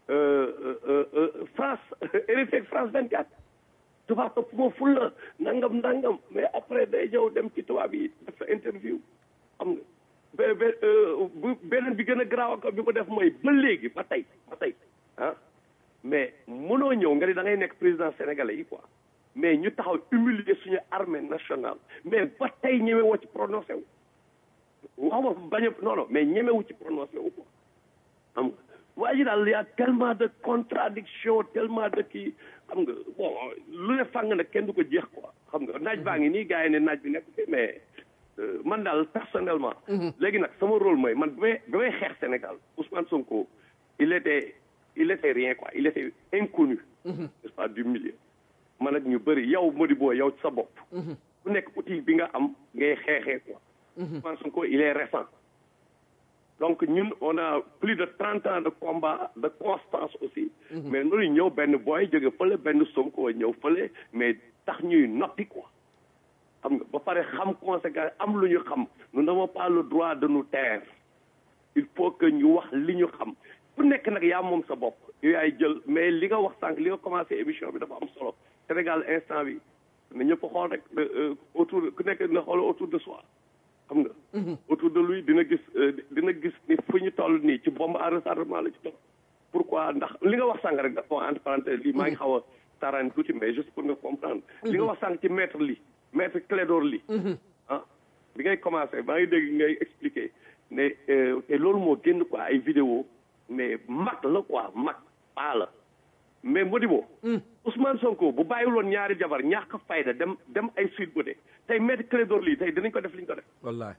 B: France RFI ak France 24 tubaab topp moo ful la nangam nangam mais après day ñëw dem ci tubaab yi def sa interview xam nga be be bu beneen bi gën a garaaw ak bi mu def mooy ba léegi ba tey ba tey ah mais mënoo ñëw nga ni da ngay nekk président sénégalais yi quoi mais ñu taxaw humilier suñu armée nationale mais ba tey ñeme woo ci prononcé wu wax ma bañ a non non mais ñemewu ci prononcé wu quoi xam nga waa ji daal y a tellement de contradiction tellement de kii xam nga bon lu ne fàng nag kenn du ko jeex quoi xam nga naaj baa ngi nii gars yi ne naaj bi nekk fi mais man daal personnellement léegi nag sama rôle mooy man bi may bi may xeex Sénégal Ousmane Sonko il était il était rien quoi il était inconnu n'est-ce pas du milieu man ak ñu bëri yow Modibo yow sa bopp ku nekk outil bi nga am ngay xeexee quoi Ousmane Sonko il est récent donc ñun on a plus de trente ans de combat de constance aussi mais noonu ñëw benn booy jóge fële benn Sonko ñëw fële mais tax ñuy noppi quoi xam nga ba pare xam conséquence am lu ñu xam nous n'avons pas le droit de nous taire il faut que ñu wax li ñu xam ku nekk nag yaa moom sa bopp yow yaay jël mais li nga wax sànq li nga commencé émission bi dafa am solo Sénégal instant bi na ñëpp xool rek autour ku nekk na xool autour de soi xam nga autour de lui dina gis dina gis ni fu ñu toll nii ci bombe à retardement la ci toll pourquoi ndax li nga wax sànq rek dafa entre parenthèse lii maa ngi xaw a taraan tuuti mais juste pour nga comprendre li nga wax sànq ci maître li maître Clédor li ah bi ngay commencé maa ngi dégg ngay expliquer ne te loolu moo génn quoi ay vidéo mais mag la quoi mag paa la mais Modibo Ousmane Sonko bu bàyyiwuloon ñaari jabar ñàkk fayda dem dem ay suite bu de tey maître Clédor lii tey dinañ ko def li ñu ko def
A: wallaay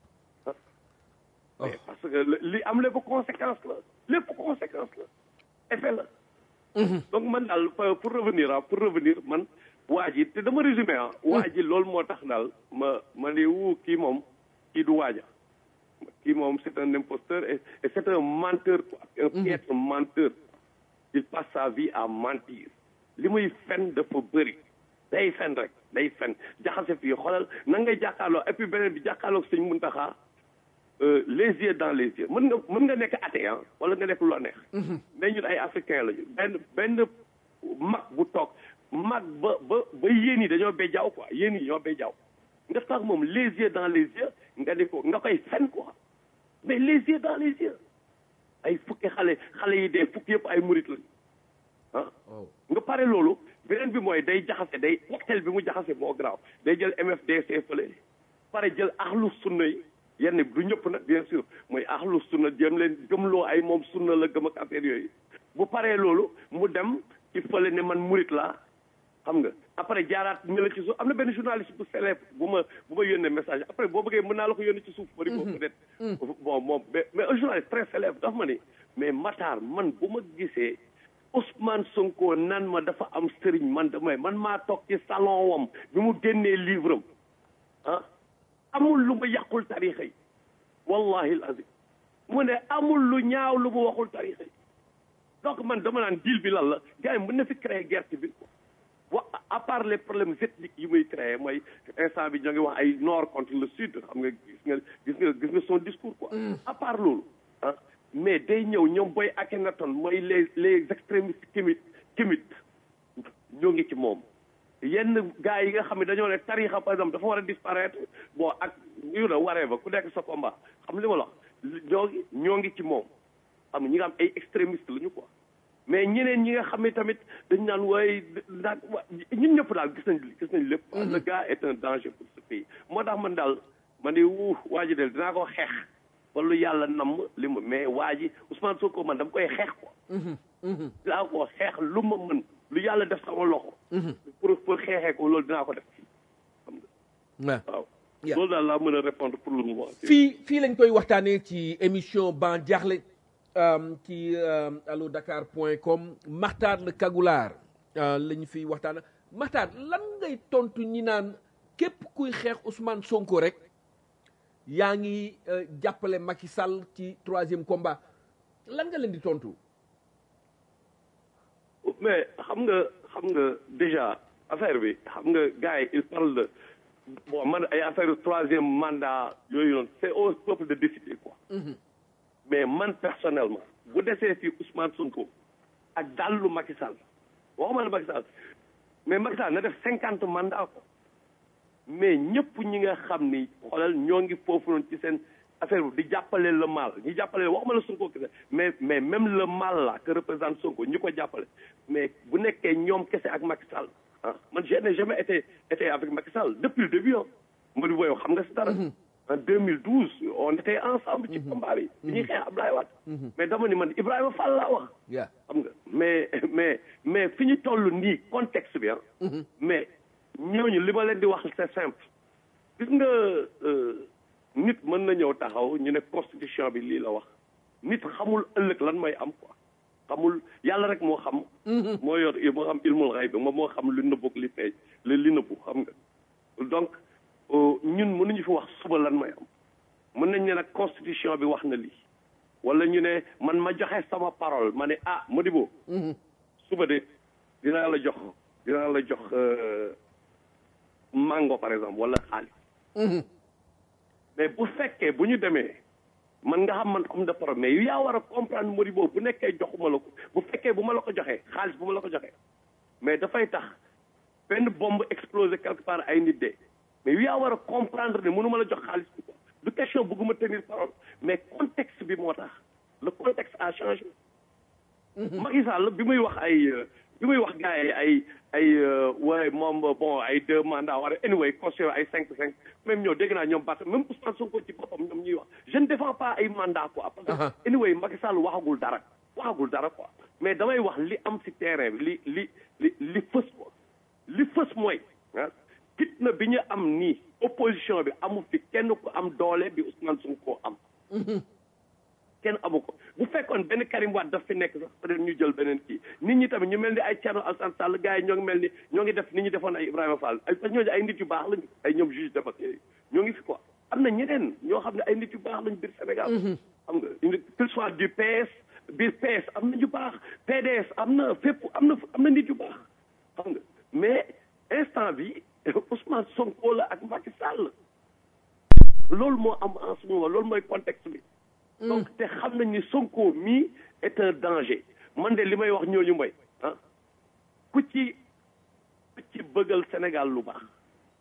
B: mais parce que li am lépp conséquence la lépp conséquence la effet la donc man daal pour revenir ah pour revenir man waa ji te dama résumé ah waa ji loolu moo tax daal ma ma ne wu kii moom kii du waaja kii moom c'est un imposteur et c'est un menteur quoi un piètre menteur il passe sa vie à mentir li muy fen dafa bëri day fen rek day fen jaxase fii xoolal na ngay jàkkaarloo et puis beneen bi jàkkaarloo sëñ Muntaxa les yeux dans les yeux mën nga mën nga nekk athée ah wala nga nekk lu la neex mais ñun ay africain lañu benn benn mag bu toog mag ba ba ba yéen yi dañoo bay jaaw quoi yéen yi ñoo bay jaaw nga tax moom les yeux dans les yeux nga ne ko nga koy fen quoi mais les yeux dans les yeux ay fukki xale xale yi dee fukki yëpp ay murit lañu ah nga pare loolu beneen bi mooy day jaxase day waxtel bi mu jaxase moo garaaw day jël MFDC fële pare jël axlu sunna yi yenn du ñëpp nag bien sûr mooy axlu sunna jëm leen gëmloo ay moom sunna la gëm ak affaire yooyu bu paree loolu mu dem ci fële ne man murit laa xam nga après jaaraat ñu la ci suuf am na benn journaliste bu célèbre bu ma bu ma yónnee message après boo bëggee mën naa la ko yónnee ci suuf bari ko peut-être bon moom mais mais un journaliste très célèbre dafa ma ne mais Matar man bu ma gisee Ousmane Sonko nan ma dafa am sëriñ man damay man maa toog ci salon wam bi mu génnee livre am ah amul lu ma yàqul tarixa yi wallahi al azim mu ne amul lu ñaaw lu mu waxul tarixa yi donc man dama naan deal bi lan la gars yi mën na fi créer guerre bi wa à part les problèmes ethniques yi muy créé mooy instant bi ñoo ngi wax ay nord contre le sud xam nga gis nga gis nga gis nga son discours quoi à part loolu ah mais day ñëw ñoom booy Akhenaton mooy les les extrémistes kimit kimit ñoo ngi ci moom yenn gars yi nga xam ne dañoo ne tarixa par exemple dafa war a disparaître bon ak yu na waree ba ku nekk sa combat xam li ma la wax ñoo ngi ñoo ngi ci moom xam nga ñi nga am ay extrémistes la ñu quoi mais ñeneen ñi nga xam ne tamit dañ naan waaye naan ñun ñëpp daal gis nañ gis nañ lépp. le gars est un danger pour ce pays. moo tax man daal man de wuu waa ji del dinaa ko xeex wala yàlla namm li mu mais waa ji Ousmane Sonko man dama koy xeex quoi. dinaa ko xeex lu ma mën lu yàlla def sama loxo. pour pour xeexee ko loolu dinaa ko def. xam nga waaw. loolu daal laa mën a répondre pour le moment.
A: fii fii lañ koy waxtaanee ci émission ban jaaxle. ci allo dakar point com Maxtaar le Kagulaar la ñu fiy waxtaan Maxtaar lan ngay tontu ñi naan képp kuy xeex Ousmane Sonko rek yaa ngi euh, jàppale Macky Sall ci troisième combat lan nga leen di tontu.
B: mais xam nga xam nga déjà affaire bi xam nga gars yi il parle de bon man ay affaire troisième mandat yooyu noonu c'est au peuple de décider quoi mais man personnellement bu desee fi Ousmane Sonko ak dallu Macky Sall waxuma la Macky Sall mais Macky Sall na def cinquante mandat ko mais ñëpp ñi nga xam ni xoolal ñoo ngi foofu noonu ci seen affaire bi di jàppale le mal ñi jàppale waxuma la Sonko kese mais mais même le mal là que représente Sonko ñi ko jàppale mais bu nekkee ñoom kese ak Macky Sall ah man je n'ai jamais été été avec Macky Sall depuis le début ah Mody Boye xam nga si dara en 2012 on était ensemble ci combat bi bi ñuy xeex Abdoulaye Wade mais dama ni man Ibrahima Fall laa wax
A: Yeah.
B: xam nga mais mais mais fi ñu toll nii contexte bi ah mais ñooñu li ma leen di wax c'est simple gis nga euh, nit mën na ñëw taxaw ñu ne constitution bi lii la wax nit xamul ëllëg lan mooy am quoi xamul yàlla rek moo xam moo yor moo xam ilmul xay bi moom moo xam lu nëbbu ak li feeñ li li nëbbu xam nga donc euh, ñun mënuñu fi wax suba lan mooy am mën nañ ne nag constitution bi wax na lii wala ñu ne man ma joxe sama parole ma ne ah Modibo suba de dinaa la jox dinaa la jox euh, mango par exemple wala xaalis mais bu fekkee bu ñu demee man nga xam man homme de parole mais yu yaa war a comprendre Modibo bu nekkee joxuma la ko bu fekkee bu ma la ko joxee xaalis bu ma la ko joxee mais dafay tax benn bombe explosé quelque part ay nit de mais yu yaa war a comprendre ne mënuma la jox xaalis bi quoi du question bëgguma tenir parole mais contexte bi moo tax le contexte a changé Macky Sall bi muy wax ay euh, bi muy wax gars yi ay ay euh, waaye moom bon ay deux mandats wala anyway constitution ay cinq cinq même ñoo dégg naa ñoom Barth même Ousmane Sonko ci boppam ñoom ñuy wax je ne défends pas ay mandat quoi parce
A: Uh-huh.
B: que anyway Macky Sall waxagul dara waxagul dara quoi mais damay wax li am ci terrain bi li li li li fës quoi li fës mooy ah fitna bi ñu am nii opposition bi amu fi kenn ku am doole bi Ousmane Sonko am kenn amu ko bu fekkoon benn Karim Wade daf fi nekk sax peut-être ñu jël beneen kii nit ñi tamit ñu mel ni ay Thierno Alassane Sall gars yi ñoo ngi mel ni ñoo ngi def ni ñu defoon ay Ibrahima Fall ay parce que ñooñu ay nit yu baax lañu ay ñoom juge de paix yooyu ñoo ngi fi quoi am na ñeneen ñoo xam ne ay nit yu baax lañu biir Sénégal xam nga une qu'il soit du PS biir PS am na ñu baax PDS am na fépp am na am na nit yu baax xam nga mais instant bi Ousmane Sonko la ak Macky Sall loolu moo am en ce moment loolu mooy contexte bi donc te xam nañ ni Sonko mii est un danger man de li may wax ñooñu mooy ah ku ci ku ci bëggal Sénégal lu baax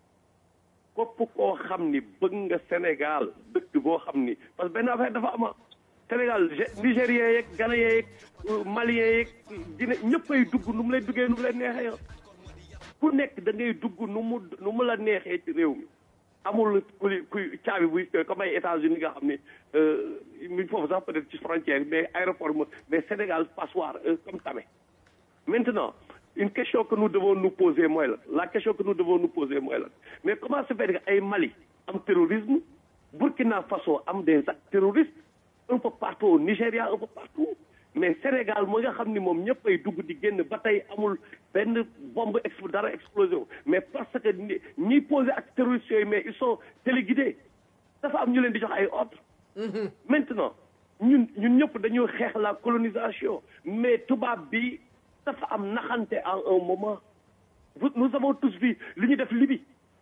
B: kopp koo xam ni bëgg nga Sénégal dëkk boo xam ni parce que benn affaire dafa ama Sénégal Nigérien yeeg Ghanéen yeeg Malien yeeg Guinée ñëppay dugg nu mu lay duggee nu mu leen neexee yow ku nekk da ngay dugg nu mu nu mu la neexee ci réew mi amul kuy kuy caabi buy comme ay États-Unis nga xam ne mi foofu sax peut-être ci frontière mais aéroport mo mais Sénégal passoire comme tamit maintenant une question que nous devons nous poser mooy la la question que nous devons nous poser mooy la mais comment se fait que ay Mali am terrorisme Burkina Faso am des actes terroristes un peu partout au Nigéria un peu partout mais Sénégal moo nga xam ni moom ñëpp ay dugg di génn ba tey amul benn bombe exp dara explosé mais parce que ñi ñiy posé ak terroristes yooyu mais ils sont téléguidés dafa am ñu leen di jox ay ordres. maintenant ñun ñun ñëpp dañuy xeex la colonisation mais tubaab bi dafa am naxante à un moment nous avons tous vu li ñu def Libye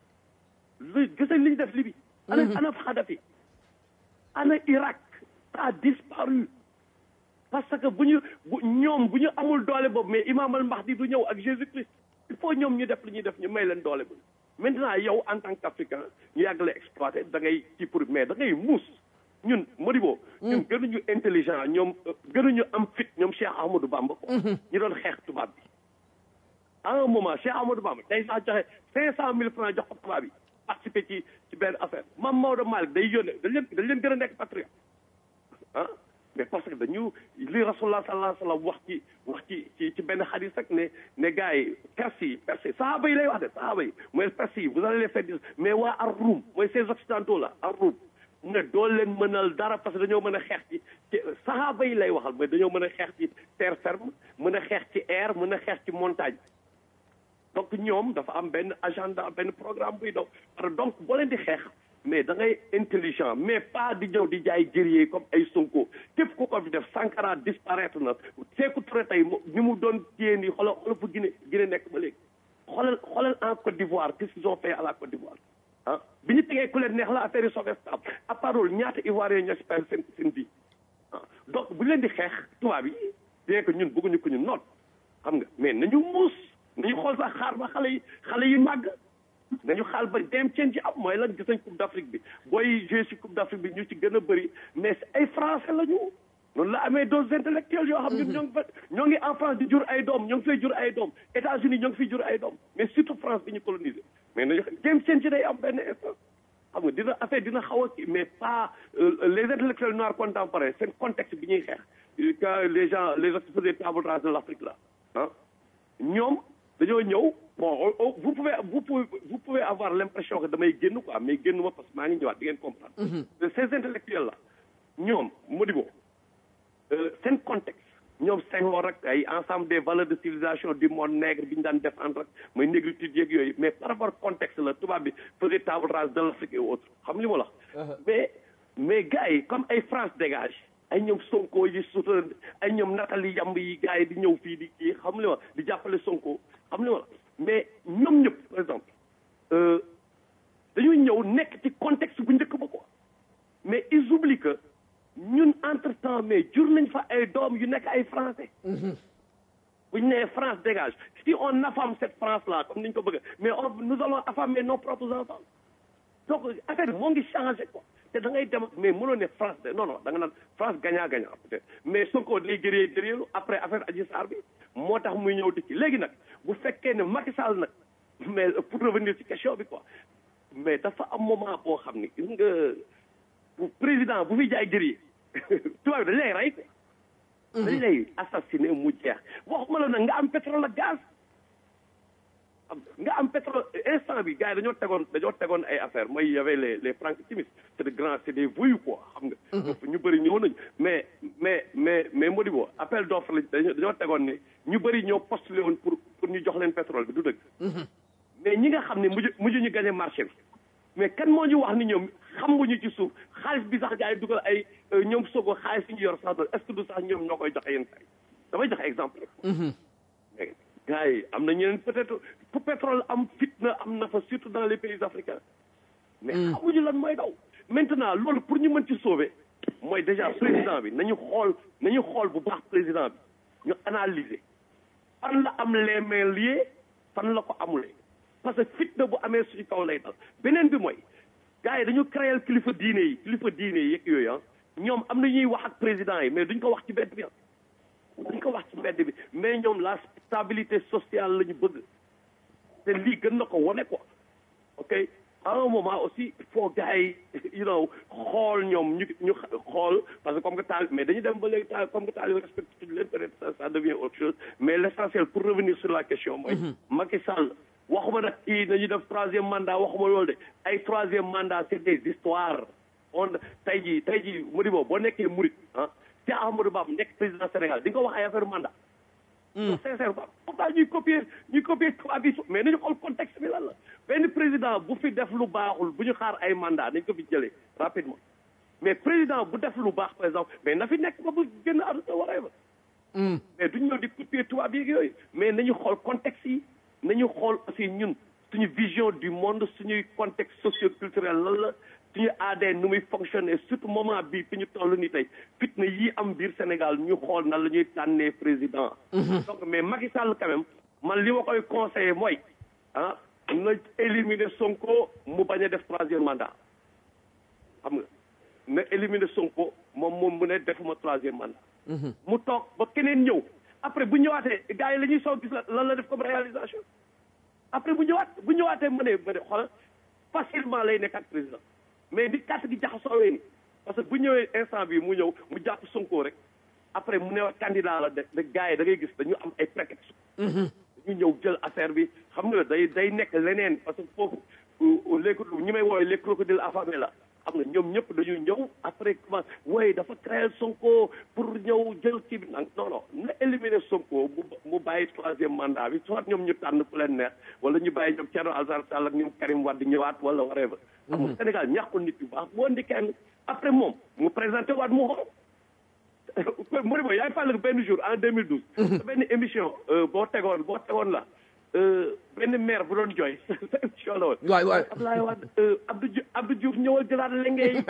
B: lu gis li ñu def Libye. ana ana Kadhafi ana Irak ça a disparu. parce que bu ñu bu ñoom bu ñu amul doole boobu mais Imam al Mahdi du ñëw ak Jésus Christ il faut ñoom ñu def li ñuy def ñu may leen doole bu maintenant yow en tant qu'Africain ñu yàgg la exploité da ngay ci pour mais da ngay muus ñun Modibo. ñun gënuñu intelligent ñoom gënuñu am fit ñoom Cheikh Ahmadou Bamba ko ñu doon xeex tubaab bi à un moment Cheikh Ahmadou Bamba day sax joxe cinq cent mille francs jox ko tubaab bi participer ci ci benn affaire Mame Maodo Malick day yónnee dañ leen dañ leen gën a nekk patriote ah mais parce que dañu li rasulullah sallallahu alayhi wa sallam wax ci wax ci ci ci benn xadis rek ne ne gars yi perse yi perse sahaba yi lay wax de sahaba yi mooy perse yi vous allez les faire dire mais waa ar Roum mooy ces occidentaux là ar Roum mu ne doo leen mënal dara parce que dañoo mën a xeex ci ci sahaba yi lay waxal mais dañoo mën a xeex ci terre ferme mën a xeex ci air mën a xeex ci montagne donc ñoom dafa am benn agenda benn programme buy daw parce que donc boo leen di xeex mais da ngay intelligent mais pas di ñëw di jaay guerrier comme ay Sonko képp ku ko fi def Sankara disparaître na Sékou Touré tey ni mu doon téye nii xoolal xoolal fu Guinée Guinée nekk ba léegi xoolal xoolal en Côte d'Ivoire qu'est-ce qu'ils ont fait à la Côte d'Ivoire ah bi ñu tegee ku leen neex la affaire yi soobee stable à part loolu ñaata Ivoiriens ñoo si perdre seen seen vie ah donc bu leen di xeex tubaab yi bien que ñun bëgguñu ko ñu noot xam nga mais nañu muus nañu xool sax xaar ba xale yi xale yi màgg nañu xaal ba dem ceen ci am mooy lan gis nañ coupe d'Afrique bi booy joué si coupe d'Afrique bi ñu ci gën a bëri mais ay français la ñu noonu la amee dos intellectuels yoo xam ñun ñoo ngi fa ñoo ngi en France di jur ay doom ñoo ngi fay jur ay doom États-Unis ñoo ngi fiy jur ay doom mais surtout France bi ñu colonisé mais nañu dem ceen ci day am benn instant xam nga dina affaire dina xaw a kii mais pas les intellectuels noirs contemporains seen contexte bi ñuy xeex quand les gens les exposés table rase de l'Afrique là ah ñoom dañoo ñëw bon vous pouvez vous pouvez vous pouvez avoir l'impression que damay génn quoi mais génn ma parce que maa ngi ñëwaat di ngeen comprendre. ces intellectuels là ñoom Modibo seen contexte ñoom Senghor ak ay ensemble des valeurs de civilisation du monde nègre bi ñu daan défendre ak mooy négritude yeeg yooyu mais par rapport contexte la tubaab bi faisait table rase de l'Afrique et autres xam li ma la mais mais gars yi comme ay France dégage ay ñoom Sonko yi suta ay ñoom Nathalie Yamb yi gars yi di ñëw fii di kii xam li ma di jàppale Sonko xam li ma la mais ñoom ñëpp par exemple dañuy ñëw nekk ci contexte bu njëkk ba quoi mais ils oublient que ñun entre temps mais jur nañ fa ay doom yu nekk ay français bu ñu nee France dégage si on affame cette France là comme ni ñu ko bëgg mais on nous allons affamer nos propres enfants donc affaire bi moo ngi changé quoi te da ngay dem mais mënoo ne France de non non da nga naan France gagnant gagnant peut-être mais Sonko day gëree gëreelu après affaire Adji Sarr bi moo tax muy ñëw dikki léegi nag bu fekkee ne Macky Sall nag mais pour revenir ci question bi quoi mais dafa am moment boo xam ni gis nga bu président bu fi jaay gëree tubaab bi dañ lay rey quoi dañ lay assassiné mu jeex waxuma la nag nga am pétrole ak gaz nga am pétrole instant bi gars yi dañoo tegoon dañoo tegoon ay affaires mooy y avait les les Franck Timis c'est de grands c'est des voyous quoi xam nga ñu bëri ñëw nañu mais mais mais mais Modibo appel d'offre la dañoo tegoon ne ñu bëri ñoo postulé woon pour pour ñu jox leen pétrole bi du dëgg mais ñi nga xam ne mujj mujj ñu gagné marché bi mais kan moo ñu wax ni ñoom xamuñu ci suuf xaalis bi sax gars yi dugal ay ñoom sogo xaalis yi ñu yor sax est-ce que du sax ñoom ñoo koy joxe yenn saa yi damay joxe exemple rek gars yi am na ñeneen peut-être pour pétrole am fitna am na fa surtout dans les pays africains mais xamuñu lan mooy daw maintenant loolu pour ñu mën ci sauver mooy déjà président bi nañu xool nañu xool bu baax président bi ñu analyser fan la am les mains liées fan la ko amulee parce que fitna bu amee suñu kaw lay dal beneen bi mooy gars yi dañu créer kilifa diine yi kilifa diine yi yeeg yooyu ah ñoom am na ñuy wax ak président yi mais duñ ko wax ci mbedd bi ah duñ ko wax ci mbedd bi mais ñoom la stabilité sociale la ñu bëgg te lii gën na ko wane quoi ok à un moment aussi il faut gars yi you know xool ñoom ñu ñu xool parce que comme que taal mais dañu dem ba léegi taal comme que taal yi respecté tuñ leen peut-être ça ça devient autre chose mais l'essentiel pour revenir sur la question mooy Macky Sall waxuma nag kii nañu def troisième mandat waxuma loolu de ay troisième mandat c'est des histoires on tey jii tey jii Modibo boo nekkee Murit ah te Amadou Ba nekk président Sénégal di nga ko wax ay affaire mandat sincèrement pourtant ñuy copier ñuy copier tubaab yi mais nañu xool contexte bi lan la benn président bu fi def lu baaxul bu ñu xaar ay mandat nañ ko fi jëlee rapidement mais président bu def lu baax par exemple mais na fi nekk ba bu génn àdduna waree ba mais duñ ñëw di copier tubaab yi yooyu mais nañu xool contexte yi nañu xool aussi ñun suñu vision du monde suñuy contexte socio-culturel lan la suñu ADN nu muy fonctionner surtout moment bii fi ñu toll nii tey fitna yii am biir Sénégal ñu xool nan la ñuy tànnee président. donc mais Macky Sall quand même man li ma koy conseiller mooy ah na éliminer Sonko mu bañ a def troisième mandat xam nga na éliminer Sonko moom moom mu ne defuma troisième mandat. mu toog ba keneen ñëw après bu ñëwaatee gars yi la ñuy soog gis lan la def comme réalisation après bu ñëwaat bu ñëwaatee ma ne ma ne xoolal facilement lay nekk ak président. mais di carte gi jaxasoowee ni parce que bu ñëwee instant bi mu ñëw mu jàpp Sonko rek après mu ne candidat la de de gars yi da ngay gis dañu am ay prétexte dañu ñëw jël affaire bi xam nga day day nekk leneen parce que foofu les ñi may woowee les crocodiles affamés la xam nga ñoom ñëpp dañuy ñëw après comment wooye dafa créer Sonko pour ñëw jël ci bi nag non non na éliminer Sonko mu mu bàyyi troisième mandat bi soit ñoom ñu tànn ku leen neex wala ñu bàyyi ñoom Thierno Alassane Sall ak ñoom Karim Wade ñëwaat wala whatever. xam nga Sénégal ñàkkul nit yu baax boo indi kenn après moom mu présenté waat mu xool. mu ne ma yaay fàll benn jour en 2012. benn émission boo tegoon boo tegoon la benn maire bu doon jooy sa émission la woon.
A: waay waay
B: Abdoulaye Wade Abdou Diouf Abdou Diouf ñëwal jëlaat lenge yi.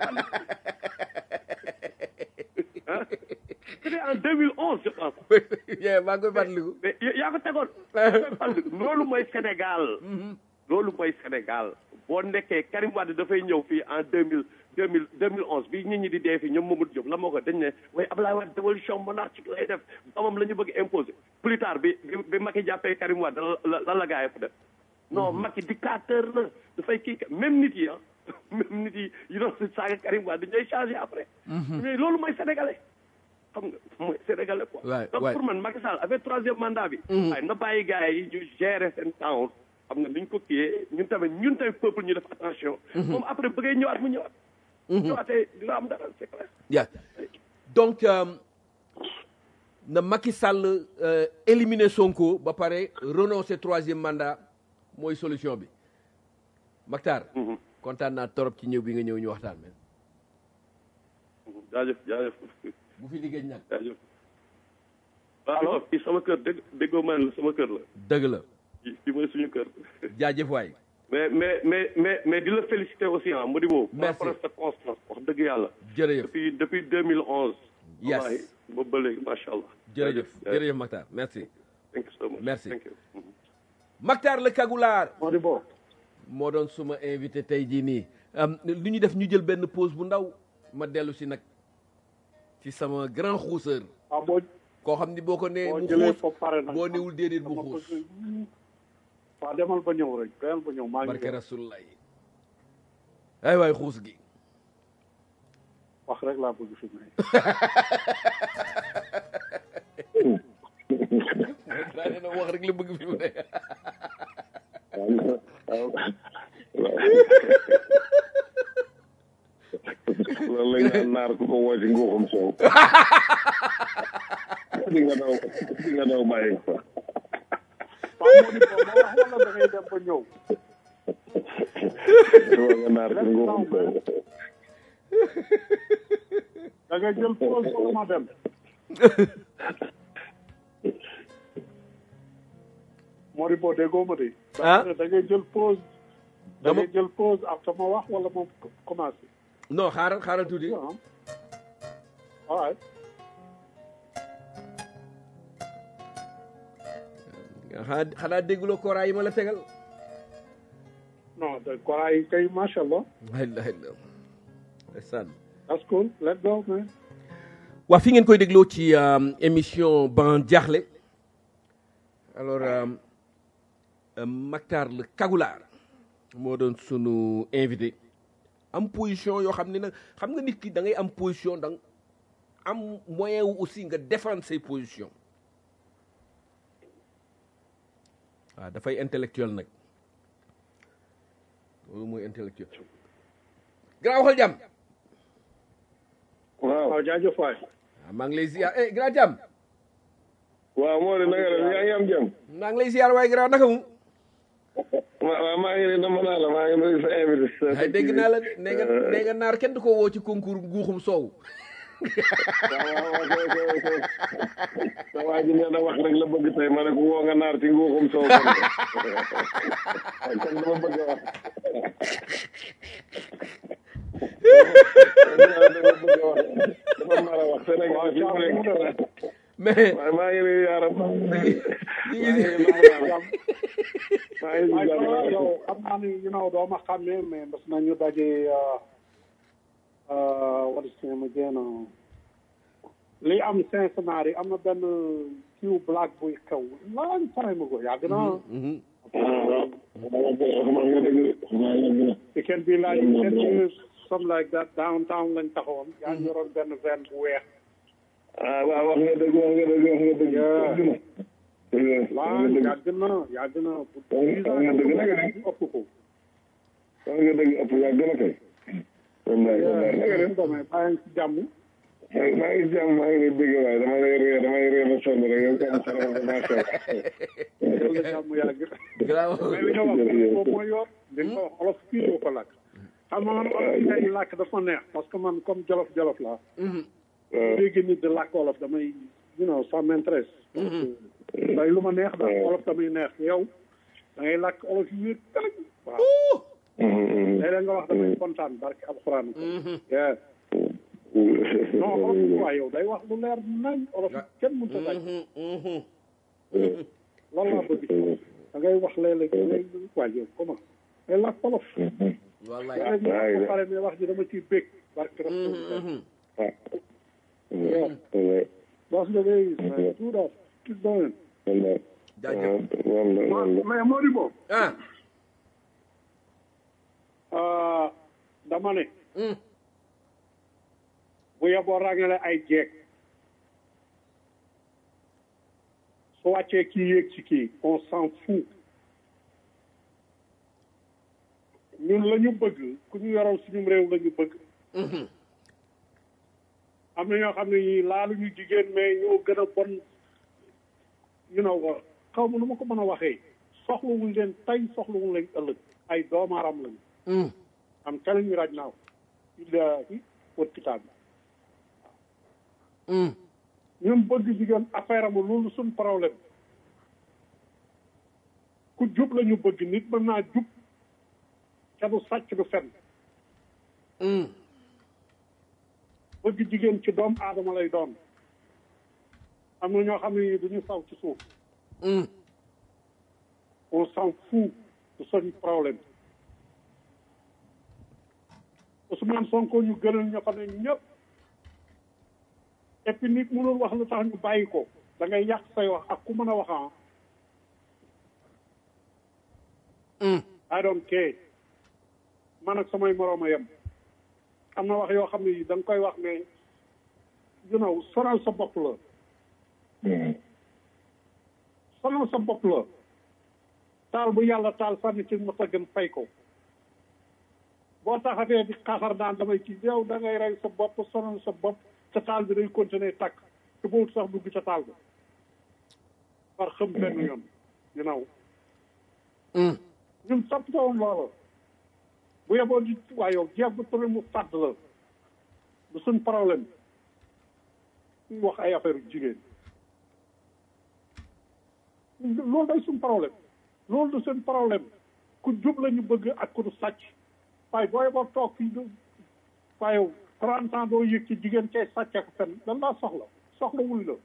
B: ah c'était en 2011 je pense.
A: yee maa ngi koy fàttaliku.
B: mais yaa ko tegoon. yaa ko fàttaliku loolu mooy Sénégal. loolu mooy Sénégal boo nekkee Karim Wade dafay ñëw fii en deux mille deux mille deux mille onze bi nit ñi di dee fii ñoom Mamadou Diop la moo ko dañ ne waaye Abdoulaye Wade dévolution monarchique lay def doomam la ñu bëgg imposer plus tard bi bi bi Macky jàppee Karim Wade la la la gaa yi fa def non Macky dictateur la dafay kii même nit yi ah même nit yi yi doon saaga Karim Wade ñooy changé après mais loolu mooy sénégalais xam nga mooy sénégalais quoi
A: waay
B: donc
A: waay
B: pour man Macky Sall avec troisième mandat bi waaye na bàyyi gars yi ñu gérer seen temps xam nga duñ ko kiyee ñun tamit ñun tamit peuple ñu def attention moom après bëggee ñëwaat mu ñëwaat ñëwaatee dina am dara c'est clair
A: Yeah. donc euh, na Macky Sall euh, éliminer Sonko ba pare renoncer troisième mandat mooy solution bi Mactar kontaan naa torop ci ñëw bi nga ñëw ñu waxtaan men
B: jaajëf jaajëf
A: bu fi liggéey nag
B: jaajëf waaw fii sama kër dégg déggoo ma ne la sama kër la
A: dëgg la
B: fii fii mooy suñu kër
A: jaajëf waay
B: mais mais mais mais mais di la féliciter aussi ah Modibo par
A: Merci.
B: rapport à sa constance wax dëgg yàlla
A: jërëjëf
B: depuis depuis 2011
A: Yes.
B: wallahi boobu ba léegi macha allah
A: jërëjëf jërëjëf Mactar merci
B: thank you so much
A: Merci.
B: thank you
A: Mactar le Kagulaar
C: Modibo
A: moo doon suma invité tey jii nii am lu ñu def ñu jël benn pause bu ndaw ma dellu si nag ci sama grand xuuseur
C: ah boo
A: koo xam ni boo ko nee
C: boo
A: mu
C: jëlee
A: xuus
C: ko pare nag
A: boo niwul déedéet bu
C: dama
A: xuus
C: bëgg- waaw demal ba ñëw rek demal ba ñëw maa ngi
A: barke
C: ñëw.
A: rasulullah ay waay xuus gi
C: wax rek laa bëgg fi mu ne
A: daa nee na wax rek la bëgg fi mu ne
D: loolu la ñu naan naar ku ko woo ci nguuxum soow di nga daw di nga daw bàyyi ko
C: waaw Modibo ma wax wala da ngay dem ba ñëw
D: woo nga naar ci nguuxum soow
C: da ngay jël pause wala ma dem Modibo déggoo ma de
A: Ah.
C: da ngay jël pause da
A: Dama-
C: ngay jël pause après ma wax wala ma commencé
A: non xaaral xaaral tuuti
C: ah all right
A: xanaa xanaa dégguloo koraa yi ma la tegal
C: non de koraa yi kay macha allah
A: la ilaha illa ndeysaan
C: that's cool let's go man
A: waa fi ngeen koy dégloo ci euh, émission ban jaaxle alors euh, euh, Mactar le Kagulaar moo doon sunu invité am position yoo xam ne nag xam nga nit ki da ngay am position da nga am moyen wu aussi nga défendre say position waaw dafay intellectuel nag loolu mooy intellectuel grand waxal jàmm
D: waaw
C: waaw jaajëf waay
A: waaw maa ngi lay ziar eh grand jàmm
D: waaw moo di nanga def yaa ngi am jëm
A: maa ngi lay ziar waaye grand naka mu
D: waaw maa ngi ne dama naa la maa ngi nuyu sa invité
A: ay dégg naa la nee nga nee nga naar kenn du ko woo ci concours guuxum soow
D: waaw waaw ok ok ok sa waa ji nee na wax rek la bëgg tey ma ne ko woo nga naar ci nguuxum soow kon kon dama bëgg a wax dama bëgg a wax dafa mar a wax Sénégal fi mu nekk
A: mais
D: waaye maa ngi nuyu yaaram maa
A: ñu
D: ngi
A: ngi si
D: nuyu maa ngi
C: waaye
D: nuyu
C: yow yow xam naa ni you know doo ma xàmmee mais mas nañu daje what is name again uh, li am Cincinnati am na benn kiw black buy xew long time ago yàgg na
A: Mhm.
D: maa ngi dëgg maa ngi dëgg
C: it can be like ten years something like that downtown lañ taxawoon yaa ngi yoroon benn van bu weex
D: ah waaw wax nga dëgg wax nga dëgg wax nga dëgg
C: Yeah.
D: wax
C: waaw
D: nga dëgg
C: yàgg na yàgg na bu
D: wax nga dëgg naka ne
C: ëpp ko
D: wax nga dëgg ëpp yaa gën a kay wallaay wallaay naka ne
C: demee bàyyi ci jàmm
D: maa ngi jàmm maa ngi lay bëgg waaye dama lay ree damay ree ba sonn rek yow comme ça dama ko macha allah.
C: yàlla jàmm yàgg
A: Graaw.
C: mais li nga wax boobu mooy yoon di nga ko wax olof fii doo ko làkk xam nga man olof yi ngay làkk dafa neex parce que man comme jolof jolof laa dégg nit di làkk olof damay you know ça m'intéresse day lu ma neex daal olof damay neex yow da ngay làkk olof yi wér tëlëg waaw léeg-léeg nga wax damay kontaan barke alxuraan yeah non olof yi waa yow day wax lu leer nañ olof yi kenn mënut a daj loolu laa bëgg da ngay wax léeg-léeg da ngay waa yow comment ngay làkk olof
A: wallaay
C: léeg-léeg ñu wax ba pare mais wax ji dama ciy bég barke rasulullah yeah That's the way it is, man. Do that. Keep going.
A: jaajëf
C: Ma- mais Modibo
A: ah
C: ah, dama ne bu yeboo ràngale ay jeeg su wàccee kii yéeg ci kii on s'en fout ñun la ñu bëgg ku ñu yoral suñu réew la ñu bëgg am na ñoo xam ne ñii laaluñu jigéen mais ñoo gën a bon you know xaw ma nu ma ko mën a waxee soxlawuñ leen tey soxlawuñ leen ëllëg ay doomaaram lañu am telling you right now billahi wat kitaab bi ñun bëgg jigéen affaire am loolu suñ problème ku jub la ñu bëgg nit mën naa jub te du sàcc du fen bëgg jigéen ci doom aadama lay doon am na ñoo xam ne duñu saw ci suuf on s'en fout de suñu problème Ousmane Sonko ñu gënal ñoo xam ne ñëpp et puis nit mënul wax lu tax ñu bàyyi ko da ngay yàq say wax ak ku mën a wax ah I don't care man ak samay moroom a yem am na wax yoo xam ne yi da nga koy wax mais you know sonal sa bopp la sonal sa bopp la taal bu yàlla taal sànni ci mos a gën fay ko boo taxatee di xaxar naan damay ci yow da ngay rey sa bopp sonal sa bopp ca taal bi day continuer tàkk te boobu sax dugg ca taal bi par xam benn yoon you know ñun toppatoon loola bu yeboo di waa yow jeex bu tëre mu fàdd la du suñ problème ñu wax ay affaire jigéen loolu day suñ problème loolu du seen problème ku jub la ñu bëgg ak ku du sàcc waaye boo yeboo toog fii du waaye yow trente ans doo yëg ci jigéen cay sàcc ak fen dan laa soxla soxlawul la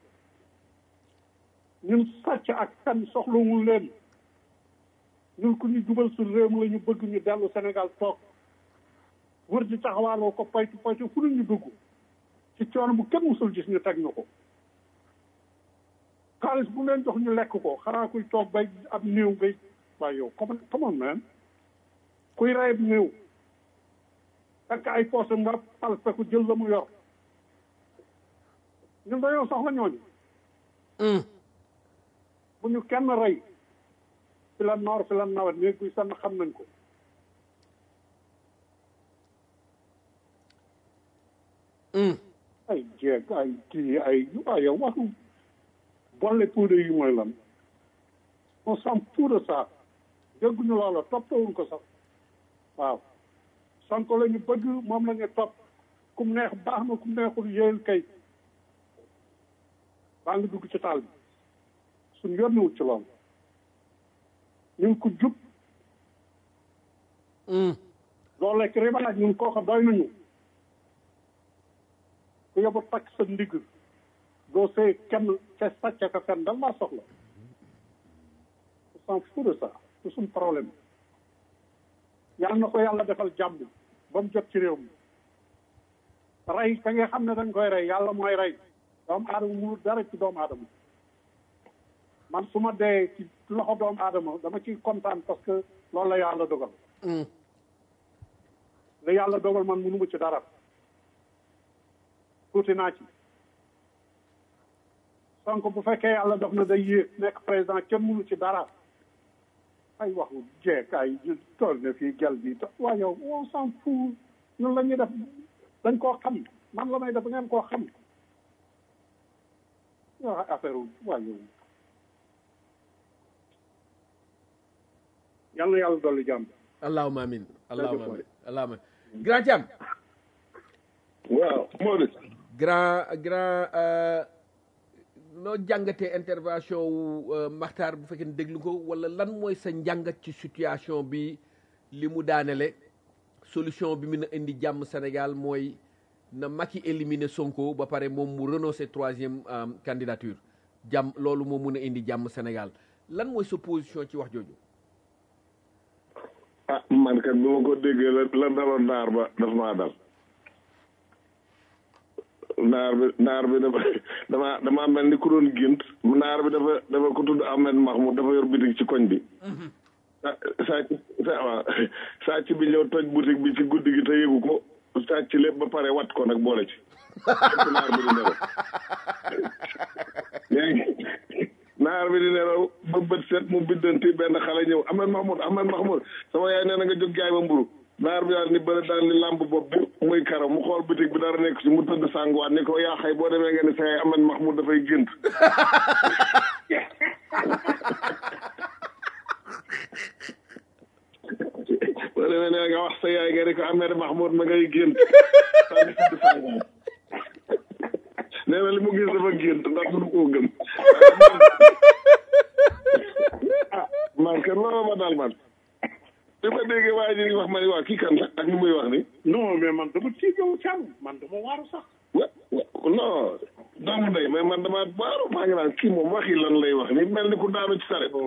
C: ñun sàcc ak fen soxlawul leen ñun ku ñu jubal suñ réew mi la ñu bëgg ñu dellu Sénégal toog wër di taxawaaloo ko paytu paytu fu ñu dugg ci coono bu kenn musul gis ñu teg ñu ko xaalis bu leen jox ñu lekk ko xanaa kuy toog bay ab néew ngay waaye yow come come on man kuy reyab néew fekk ay poosam nga palpe ko jël la mu yor ñun dañoo soxla ñooñu bu ñu kenn rey fi la noor fi la nawet néeg buy sann xam nañ ko ay jeeg ay kii ay waaye yow waxu bolle poudre yi mooy lan on s'en fout de ça dégguñu loola toppawuñ ko sax waaw Sonko la ñu bëgg moom la ñu topp kum neex baax na kum neexul yéen kay baa ngi dugg ci taal bi suñ yónniwut ci loolu ñun ko jub loolu lekk riba laaj ñun kooka doy nañu ku yóbbu takk sa ndigg doo see kenn ca sàcc ka fenn dal laa soxla on s'en fout de ça c'est suñ problème yàlla na ko yàlla defal jàmm ba mu jot ci réew mi rey ka nga xam ne dañ koy rey yàlla mooy rey doomu aadama mënul dara ci doomu aadama man su ma dee ci loxo doomu aadama dama ciy kontaan parce que loolu la yàlla dogal la yàlla dogal man mënuma ci dara tuuti naa ci Sonko bu fekkee yàlla dox na day yéeg nekk président kenn mënu ci dara ay waxu jeek ay tool ne fii gel bi waaye yow on s'en fout ñun la ñuy def dañ koo xam man la may def ngeen koo xam wax affaire waa yow yal na yàlla dolli jàmm
A: allahuma amin allahuma amin allahuma amin grand Thiam
D: waaw Maodo
A: grand grand euh, noo jàngatee intervention wu euh, Makhtar bu fekkee ne déglu ko wala lan mooy sa njàngat ci situation bi li mu daanele solution bi mun a indi jàmm Sénégal mooy na Macky éliminer Sonko ba pare moom mu renoncer troisième euh, candidature jàmm loolu moo mun a indi jàmm Sénégal lan mooy sa position ci wax jooju
D: ah man kat bi ma ko déggee la la daloon naar ba daf maa dal naar bi naar bi dafa dama dama mel ni ku doon gént naar bi dafa dafa ko tudd Ahmed Mahmoud dafa yor bitig ci koñ bi sa sàcc sa waaw sàcc bi ñëw toj boutique bi ci guddi gi te yëgu ko sàcc lépp ba pare wat ko nag boole ci fekk naar bi di nelaw léegi naar bi di nelaw ba bët set mu biddanti benn xale ñëw Ahmed Mahmoud Ahmed Mahmoud sama yaay nee na nga jóg jaay ma mburu naar bi daal ni bëri daal ni làmb bopp bi muy karaw mu xool bitig bi dara nekk ci mu tëdd sànguwaat ni ko yaa xay boo demee nga ni sa yaay Ahmed Mahmoud dafay gént boo demee ne nga wax sa yaay nga ni ko Ahmed Mahmoud ma ngay gént daal di tëdd sànguwaat nee na li mu gis dafa gént ndax du koo gëm ah man kenn loolu ma daal man bi ma déggee waa ji wax ma ni waa kii kan la ak lu muy wax ni
C: non mais man dama tiit yow càmm man dama waaru sax
D: wa wa non doomu ndey mais man dama baaru maa ngi naan kii moom waxi lan lay wax ni mel ni ku daanu ci saret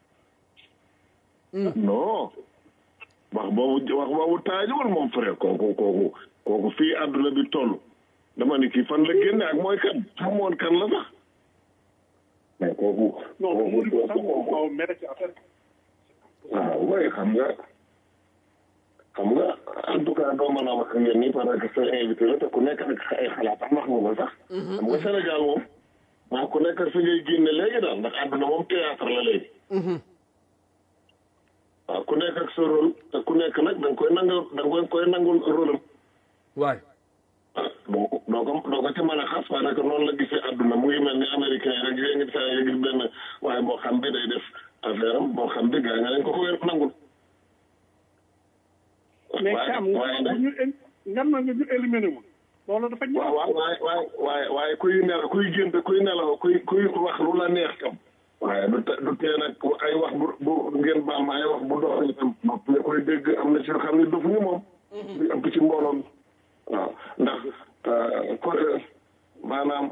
D: non wax boobu wax boobu taajuwul moom frère kooku kooku kooku fii àdduna bi toll dama ni kii fan la génne ak mooy kan xamoon kan la sax mais kooku
C: non mu di ko sax moom xaw mere ci affaire
D: waaw waaye xam nga xam nga en tout cas doo mën a wax ak yéen nii parce que sa invité la te ku nekk ak ay xalaat am wax nga ko sax. xam nga Sénégal moom maa ku nekk fi ngay génne léegi daal ndax àdduna moom théâtre la léegi. waaw ku nekk ak sa rôle te ku nekk nag da nga koy nangu da nga koy nangul rôle am.
A: waay
D: ah doo ko doo ko doo ko ci mën a xas parce que noonu la gisee àdduna mu ngi mel ni américain yi rek yéen ngi saa nga gis benn waaye boo xam bi day def affaire am boo xam bi gaa nga leen ko ko wér nangul.
C: mais
D: waaye
C: càmm
D: waaye nag
C: ñu ngam na nga ñu éliminé ma loolu dafa ñaaw
D: waaw waaw waaye waaye waaye waaye kuy nelaw kuy gént kuy nelaw kuy kuy wax lu la neex kam waaye du te du tee nag ay wax bu bu ngeen baal ma ay wax bu doxee tam nopp nga koy dégg am na ci yoo xam ne dofuñu moom. di ëpp ci mbooloo mi waaw ndax ko maanaam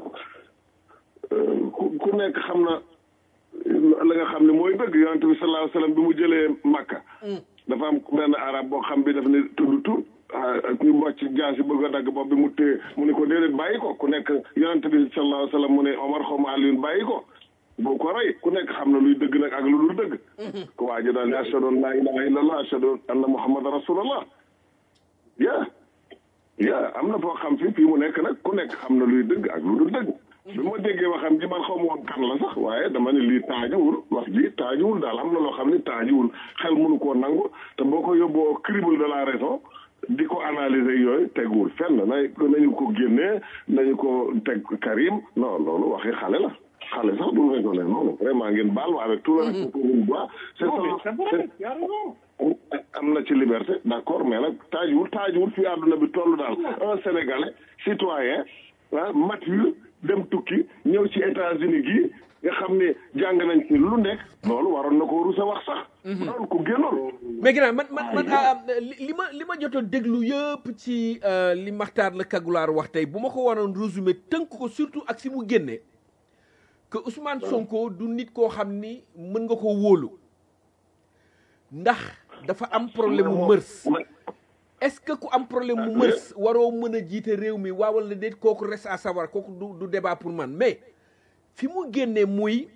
D: ku ku nekk xam na la nga xam ne mooy dëgg yonente bi sallallahu alayhi wa sallam bi mu jëlee Makka. dafa am benn arab boo xam bi daf ne tudd tur ñu mbocc jaasi bëgg a dagg bopp bi mu téye mu ne ko déedéet bàyyi ko ku nekk yonent bi sallallahu alayhi wa sallam mu ne Omar xaw ma Alioune bàyyi ko boo ko rey ku nekk xam na luy dëgg nag ak lu dul dëgg ko waa ji daal ne ashhadu an laa ilaha illallah ashhadu anna muhammadan rasulullah yaa yaa am na foo xam fi fii mu nekk nag ku nekk xam na luy dëgg ak lu dul dëgg bi ma déggee waxam ji man xaw ma woon kan la sax waaye dama ne lii taajuwul wax ji taajuwul daal am na loo xam ne taajuwul xel mënu koo nangu te boo ko yóbboo crible de la raison di ko analyser yooyu teguwul fenn na nañu ko génnee nañu ko teg Karim non loolu waxi xale la xale sax du raisonné noonu vraiment ngeen baal ma avec tout le respect pour une voix c'est
C: c'est vrai yaa raison
D: am na ci liberté d'accord mais nag taajuwul taajuwul fii àdduna bi toll daal un sénégalais citoyen ah mature dem tukki ñëw ci États-Unis gi nga xam ne jàng nañ ci lu nekk loolu waroon na ko rusa wax sax loolu ku génnoon
A: mais ginnaaw man man man li ma li ma jotoon déglu yëpp ci li Makhtar la Kagulaar wax tey bu ma ko waroon résumé tënk ko surtout ak si mu génne que Ousmane Sonko du nit koo xam ni mën nga ko wóolu ndax dafa am problème mu mërs est-ce que ku am problème mu mërs waroo mën a jiite réew mi waaw wala déet kooku reste à savoir kooku du du débat pour man mais fi mu génnee muy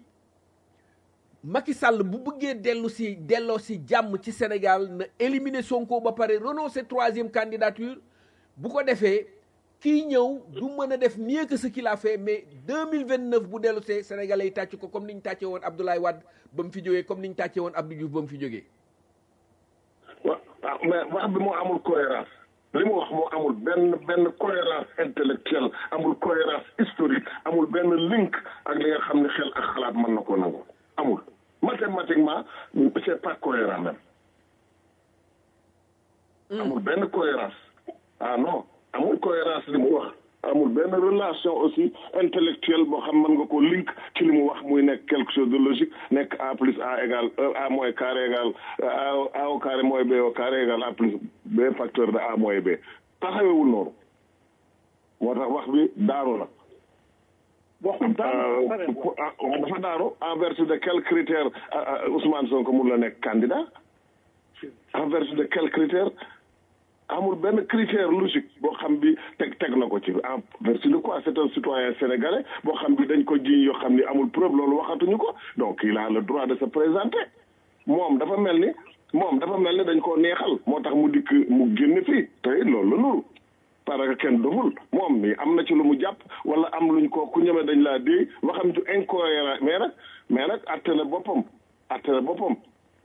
A: Macky Sall bu bëggee dellu si delloo si jàmm ci Sénégal na éliminer Sonko ba pare renoncer troisième candidature bu ko defee kii ñëw du mën a def mieux que ce qu'il a fait mais 2029 bu dellu see Sénégalais yi tàcc ko comme ni ñu tàccee woon Abdoulaye Wade ba mu fi jógee comme ni ñu tàccee woon Abdou Diouf ba mu fi jógee.
D: wa waaw mais wax bi moo amul cohérence li mu wax moo amul benn benn cohérence intellectuelle amul cohérence historique amul benn link ak li nga xam ne xel ak xalaat mën na ko nangu amul mathématiquement c'est pas cohérent même amul benn cohérence ah non amul cohérence li mu wax amul benn relation aussi intellectuelle boo xam mën nga ko link ci li mu wax muy nekk quelque chose de logique nekk a plus a égal a moins carré égal a au carré moins b au carré égal a plus b facteur de a moins b taxawewul noonu moo tax wax bi daanu la
C: waxul daanu
D: dafa daanu en vertu de quel critère Ousmane Sonko mun la nekk candidat en vertu de quel critère amul benn critère logique boo xam bi teg teg na ko ci en vertu de quoi c'est un citoyen sénégalais boo xam bi dañ ko jiñ yoo xam ni amul preuve loolu waxatuñu ko donc il a le droit de se présenter moom dafa mel ni moom dafa mel ni dañ koo neexal moo tax mu dikk mu génn fii tey loolu la nuru parce que kenn doful moom mi am na ci lu mu jàpp wala am luñ ko ku ñëme dañ laa déy waxam ju incohérent mais nag mais nag atte na boppam atte na boppam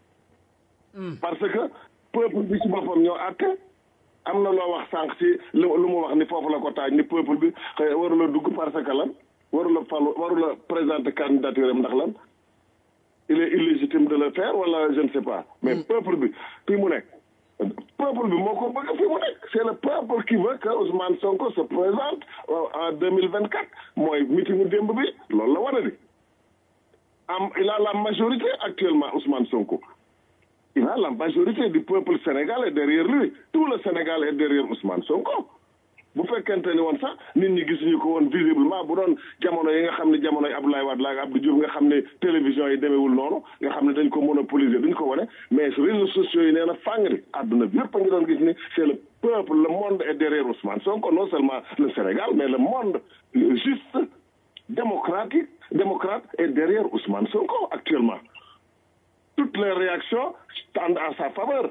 D: parce que peuple bi ci boppam ñoo atte am na loo wax sànq ci lu lu mu wax ni foofu la ko taaj ni peuple bi xëy warula dugg parce que lan warula falu warula présenter candidature am ndax lan il est illégitime de le faire wala je ne sais pas mais peuple bi fii mu nekk peuple bi moo ko bëgg fii mu nekk c'est le peuple qui veut que Ousmane Sonko se présente en deux mille vingt quatre mooy meetingu démb bi loolu la wane di am il a la majorité actuellement Ousmane Sonko il a la majorité du peuple sénégalais derrière lui tout le Sénégal est derrière Ousmane Sonko bu fekkente ni woon sax nit ñi gisuñu ko woon visiblement bu doon jamono yi nga xam ne jamono yi Abdoulaye Wade la ak Abdou Diouf nga xam ne télévision yi demeewul noonu nga xam ne dañ ko monopoliser duñ ko wane mais réseaux sociaux yi nee na fàngri àdduna bi yëpp a ngi doon gis ni c'est le peuple le monde est derrière Ousmane Sonko non seulement le Sénégal mais le monde juste démocratique démocrate est derrière Ousmane Sonko actuellement toutes les réactions tendent à sa faveur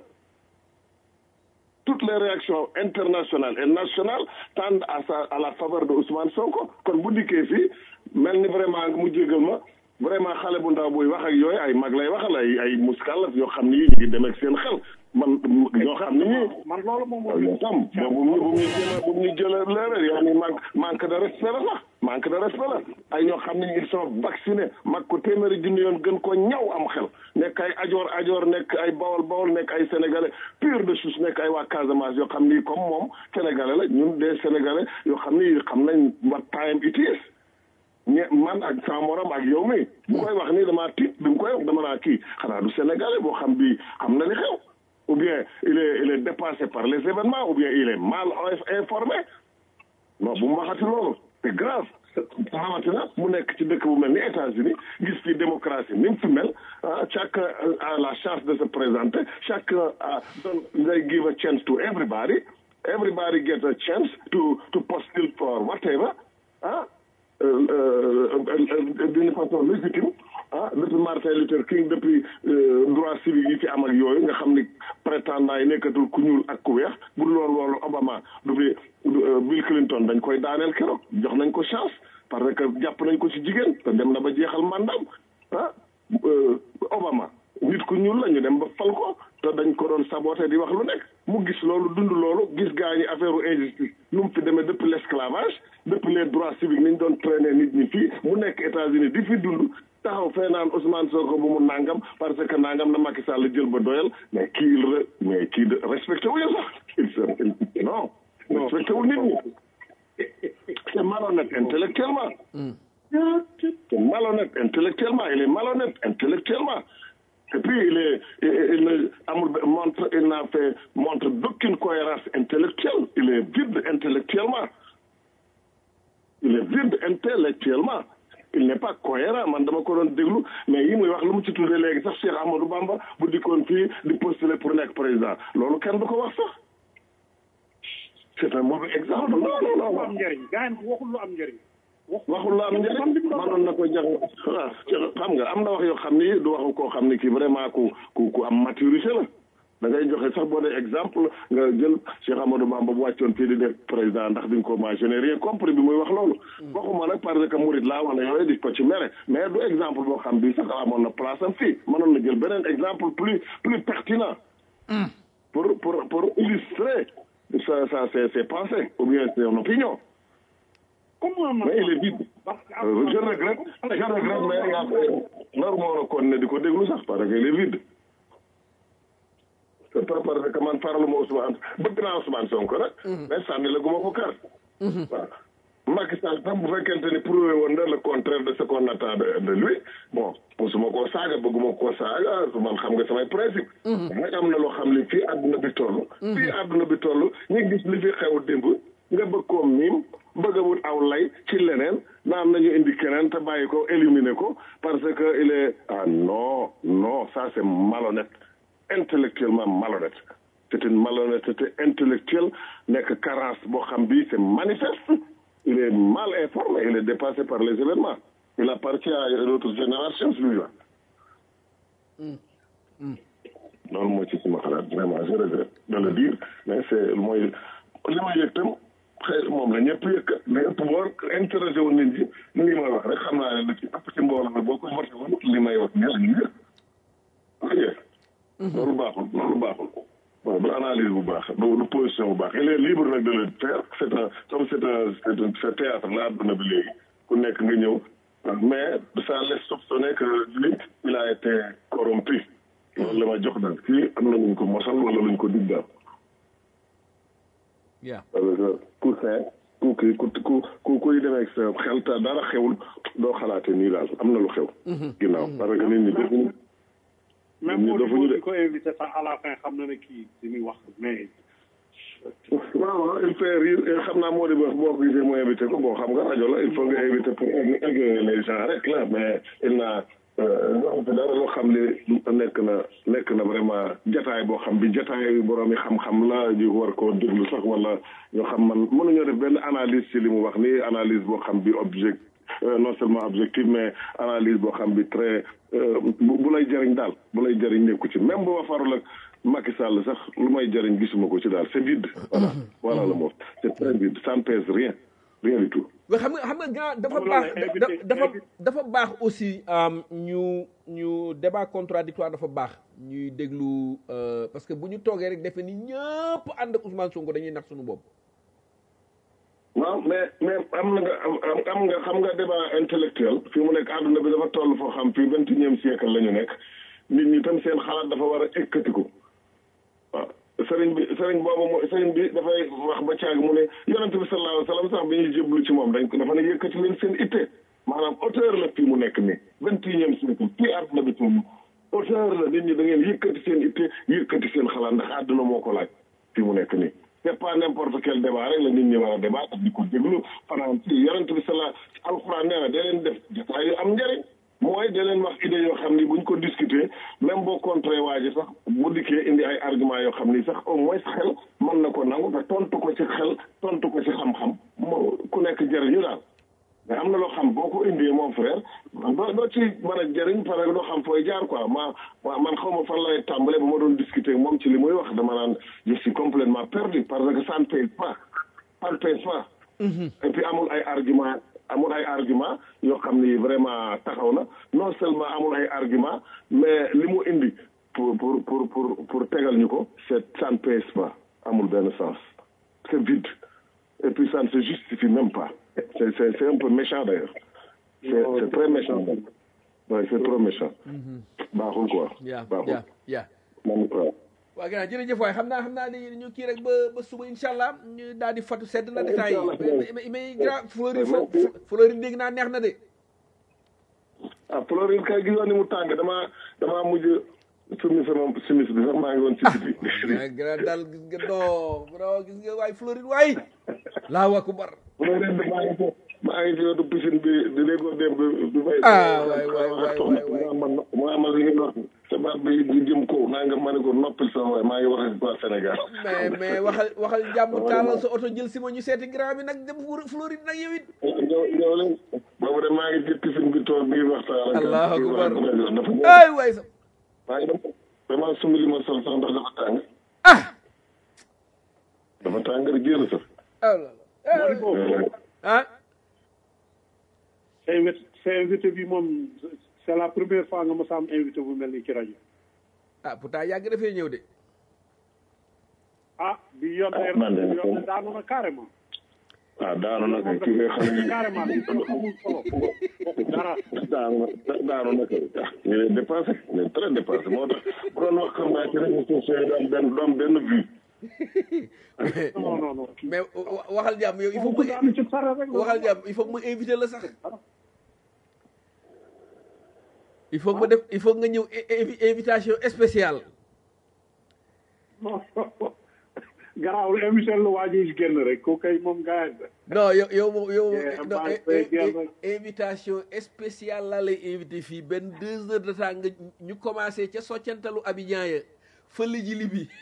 D: toutes les réactions internationales et nationales tendent à sa à la faveur de Ousmane Sonko kon bu dikkee fii mel ni vraiment mu jégal ma vraiment xale bu ndaw buy wax ak yooyu ay mag lay waxal ay ay muskalaf yoo xam ni ñu ngi dem ak seen xel man ñoo xam ni ñii.
C: man loolu moom moo.
D: yow tam bu ñu bu ñu jéem bu ñu jëlee leeral yaa ni manque manque de respect la sax manque de respect la ay ñoo xam ne ils sont vaccinés mag ko téeméeri junni yoon gën ko ñaw am xel nekk ay ajoor ajoor nekk ay bawol bawol nekk ay sénégalais pur de souche nekk ay waa Casamance yoo xam ni comme moom sénégalais la ñun des sénégalais yoo xam ni xam nañ what time it is ñe man ak sama morom ak yow mi bu koy wax nii damaa tiit bi mu koy wax dama naa kii xanaa du sénégalais boo xam bi xam na li xew ou bien il est il est dépassé par les événements ou bien il est mal informé non bu mu waxati loolu c'est grave rawatina mu nekk ci dëkk bu mel ni États-Unis gis fi démocratie ni mu fi mel ah chacun a la chance de se présenter chacun a don they give a chance to everybody everybody gets a chance to to postule for whatever ah d'une façon légitime ah depuis Martin Luther King depuis droit civique yi fi am ak yooyu nga xam ni prétendant yi nekkatul ku ñuul ak ku weex bu dul woon loolu Obama du fi Bill Clinton dañ koy daaneel keroog jox nañ ko chance parce que jàpp nañ ko ci jigéen te dem na ba jeexal mandaam ah Obama nit ku ñuul la ñu dem ba fal ko te dañ ko doon saboté di wax lu nekk mu gis loolu dund loolu gis gaa ñi affaire u injustice nu mu fi demee depuis l'esclavage depuis les droits civiques ni ñu doon traîner nit ñi fii mu nekk États-Unis di fi dund taxaw fee naan Ousmane Sonko bu mu nangam parce que nangam na Macky Sall jël ba doyal mais kii il mais kii de respecté wu ñu sax il se non respecté wu nit ñi c'est malhonnête intellectuellement c'est malhonnête intellectuellement il est malhonnête intellectuellement et puis il est il ne amul montre il n'a fait montre d'aucune cohérence intellectuelle il est vide intellectuellement il est vide intellectuellement il n'est pas cohérent man dama ko doon déglu mais yi muy wax lu mu ci tuddee léegi sax Cheikh Amadou Bamba bu dikkoon fii di postuler pour nekk président loolu kenn du ko wax sax c'est un mauvais exemple non non non
C: lu am njëriñ gars yi waxul lu am njëriñ.
D: waxul lu am njëriñ manoon na ko jàng waaw xam nga am na wax yoo xam ni du waxu koo xam ni kii vraiment ku ku ku am maturité la da ngay joxe sax boo dee exemple nga jël Cheikh Amadou Bamba bu wàccoon fii di nekk président ndax duñ ko ma je n'ai rien compris bi muy wax loolu waxuma nag parce que murid laa wala yooyu di ko ci mere mais du exemple boo xam bi sax amoon na place am fii mënoon na jël beneen exemple plus plus pertinent pour pour pour illustrer ça ça c'est c'est pensé ou bien c'est une opinion
C: comment ma
D: mais il est vide
C: parce que
D: Euh, je regrette je regrette mais yaa naru ma war a continuer di ko déglu sax parce que il est vide c'est pas parce que man faraluma Ousmane bëgg naa Ousmane Sonko nag mais sànni la guma ko kar waaw Macky Sall tam bu fekkente ni prouvé woon na le contraire de ce qu'on attend de de lui bon mosuma koo saaga bëgguma koo saaga man xam nga samay principe nag am na loo xam li fii àdduna bi toll fii àdduna bi toll ñu gis li fi xew démb nga bëgg koo miim bëgg a wut aw lay ci leneen naan nañu indi keneen te bàyyi ko éliminer ko parce que il est ah non non ça c'est malhonnête intellectuellement malhonnête c'est une malhonnêteté intellectuelle nekk carence boo xam bi c'est manifeste il est mal informé il est dépassé par les événements il appartient à une autre génération celui-là loolu moo ci suma xalaat vraiment je regrette de le dire mais c'est mooy li ma yëg tam xëy moom la ñëpp yëg mais ëpp boor intéressé woon nit ñi li may wax rek xam naa ne lu ci ëpp ci mbooloo mi boo ko voté woon li may wax ne la ñu yëg ok loolu baaxul loolu baaxul waaw du analyse bu baax du du position bu baax il est libre nag de le faire c'est un comme c'est un c'est un c'est théâtre la àdduna bi léegi ku nekk nga ñëw mais ça laisse soupçonner que lui il a été corrompu loolu la ma jox daal kii am na luñ ko mosal wala luñ ko dig daal
A: yeah
D: parce que ku see ku kii ku ku ku kuy demee ak sa xel te dara xewul doo xalaate nii daal am na lu xew ginnaaw parce que nit ñi defuñu
C: même
D: ñun
C: moo
D: dafa ñu
C: di
D: de-
C: ko invité sax à la fin xam na ne kii li muy wax mais
D: waaw waaw il fait rire et xam naa moo di wax boo ko gisee mu invité ko bon xam nga rajo la il faut nga invité pour égayer les gens rek la mais il n'a waxu fi dara loo xam ne nekk na nekk na vraiment jataay boo xam bi jataay borom yi xam-xam la ñu war koo déglu sax wala ñoo xam man mënuñoo def benn analyse ci li mu wax ni analyse boo xam bi object euh, non seulement objectif mais analyse boo xam bi très euh, bu bu lay jëriñ daal bu lay jëriñ nekku ci même bu ma farul ak Macky Sall sax lu may jëriñ gisuma ko ci daal c'est vide voilà voilà le mot c'est très vide ça ne pèse rien rien du tout
A: mais xam nga xam nga grand dafa
C: Loolu
A: baax
C: la invité-
A: da- dafa
C: invité-
A: dafa baax aussi am, ñu ñu débat contradictoire dafa baax ñuy déglu euh, parce que bu ñu toogee rek defe ni ñëpp ànd ak Ousmane Sonko dañuy nax suñu bopp
D: waaw mais mais am na nga am am- am nga xam nga débat intellectuel fi mu nekk àdduna bi dafa toll foo xam fii vingt et unième siècle la ñu nekk nit ñi tam seen xalaat dafa war a ekkatiku waaw sëriñ bi sëriñ boobu mo sëriñ bi dafay wax ba caag mu ne yonent bi sallallahu alayhi wa sallam sax bi ñuy jéblu ci moom dañ ko dafa ne yëkkati leen seen itte maanaam auteur la fii mu nekk nii vingt et unième siècle fii àdduna bi toll auteur la nit ñi da ngeen yëkkati seen itte yëkkati seen xalaat ndax àdduna moo ko laaj fii mu nekk nii c'est pas n'importe quel débat rek la nit ñi war a débat di ko déglu fanaan ci yonent bi sala alxuraan nee na da leen def jotaay yu am njëriñ mooy da leen wax idée yoo xam ni buñ ko discuter même boo contré waa ji sax bu dikkee indi ay argument yoo xam ni sax au moins xel mën na ko nangu te tontu ko ci xel tontu ko ci xam-xam moo ku nekk jëriñu daal mais am na loo xam boo ko indee mon frère doo doo ci mën a jëriñ parce que doo xam fooy jaar quoi ma ma man xaw ma fan lay tàmbale ba ma doon discuter ak moom ci li muy wax dama naan je suis complètement perdu parce que ça ne paye pas ça ne paye pas et puis amul ay argument amul ay argument yoo xam ni vraiment taxaw na non seulement amul ay argument mais li mu indi pour pour pour pour pour tegal ñu ko c'est ça ne pèse pas amul benn sens c'est vide et puis ça ne se justifie même pas c'est c'est c'est un peu méchant d'ailleurs c'est c'est très méchant ouais c'est trop méchant baaxul quoi
A: yaa
D: baaxul
A: yaa yaa
D: man waaw
A: waa gannaaw jërëjëf waay xam naa xam naa ni ñu kii rek ba ba suba incha allah ñu daal di fatu sedd na détails yi mais mais mais grand Fleury fo Fleury dégg naa neex na de
D: ah Florine kay gisoon ni mu tàng damaa damaa mujj sumi sama simis bi sax maa ngi woon ci biti
A: mais grand daal gis nga non bro gis nga waay Fleury waay laa wa kubar
D: Florine de maa ngi fi maa ngi fi wetu piscine bi di déggoo démb bi fay
A: Ah, waay, waay, waay, waay, waay.
D: mu amal li nga wax sa baat bi di jëm kaw naa nga ma ne ko noppil sa waay maa ngi wax ak waa Sénégal
A: mais mais waxal waxal jàmm taalal sa oto jël si ma ñu seeti grand bi nag dem Fleury nag yow it
D: ñëw ñëw leen boobu de maa ngi ci piscine bi toog bi waxtaan ak
A: Allahu akbar.
D: dafa ñëw
A: ay waay sa
D: maa ngi dem vraiment sumi li ma sol sax ndax dafa tàng
A: ah
D: dafa tàng rek génn sax
A: ah là là. ah
C: sa invité sa invité bi moom c'est la première fois nga ma sa am invité bu mel ni ci rajo
A: ah pourtant yàgg dafay ñëw de
C: ah bi yoon
D: Ah, man de-
C: bi yoon daanu na carrément
D: ah daanu na kay ki nga xam ne
C: carrément bi ko amul solo bokk dara
D: daanu daanu na kay ah il est dépassé il est très dépassé moo tax bu doon wax xam naa ci réseaux sociaux yi du am benn du am benn vue
C: non non non kii
A: mais wa- waxal jàmm yow il faut
C: ko
A: que
C: daanu ci sara rek la.
A: waxal jàmm il faut que ma invité la sax il faut que ma def il faut que nga ñëw i- invi- invitation spéciale
C: non garaawul émission la waa ji génn rek ko kay moom gars yi
A: non yow yow moom yow moom
C: Yeah,
A: non,
C: man,
A: eh,
C: fay
A: eh,
C: génn.
A: eh, invitation spéciale laa lay invité fii benn deux heures de temps nga ñu commencé ca soccantalu Abidjan ya fële ji li bi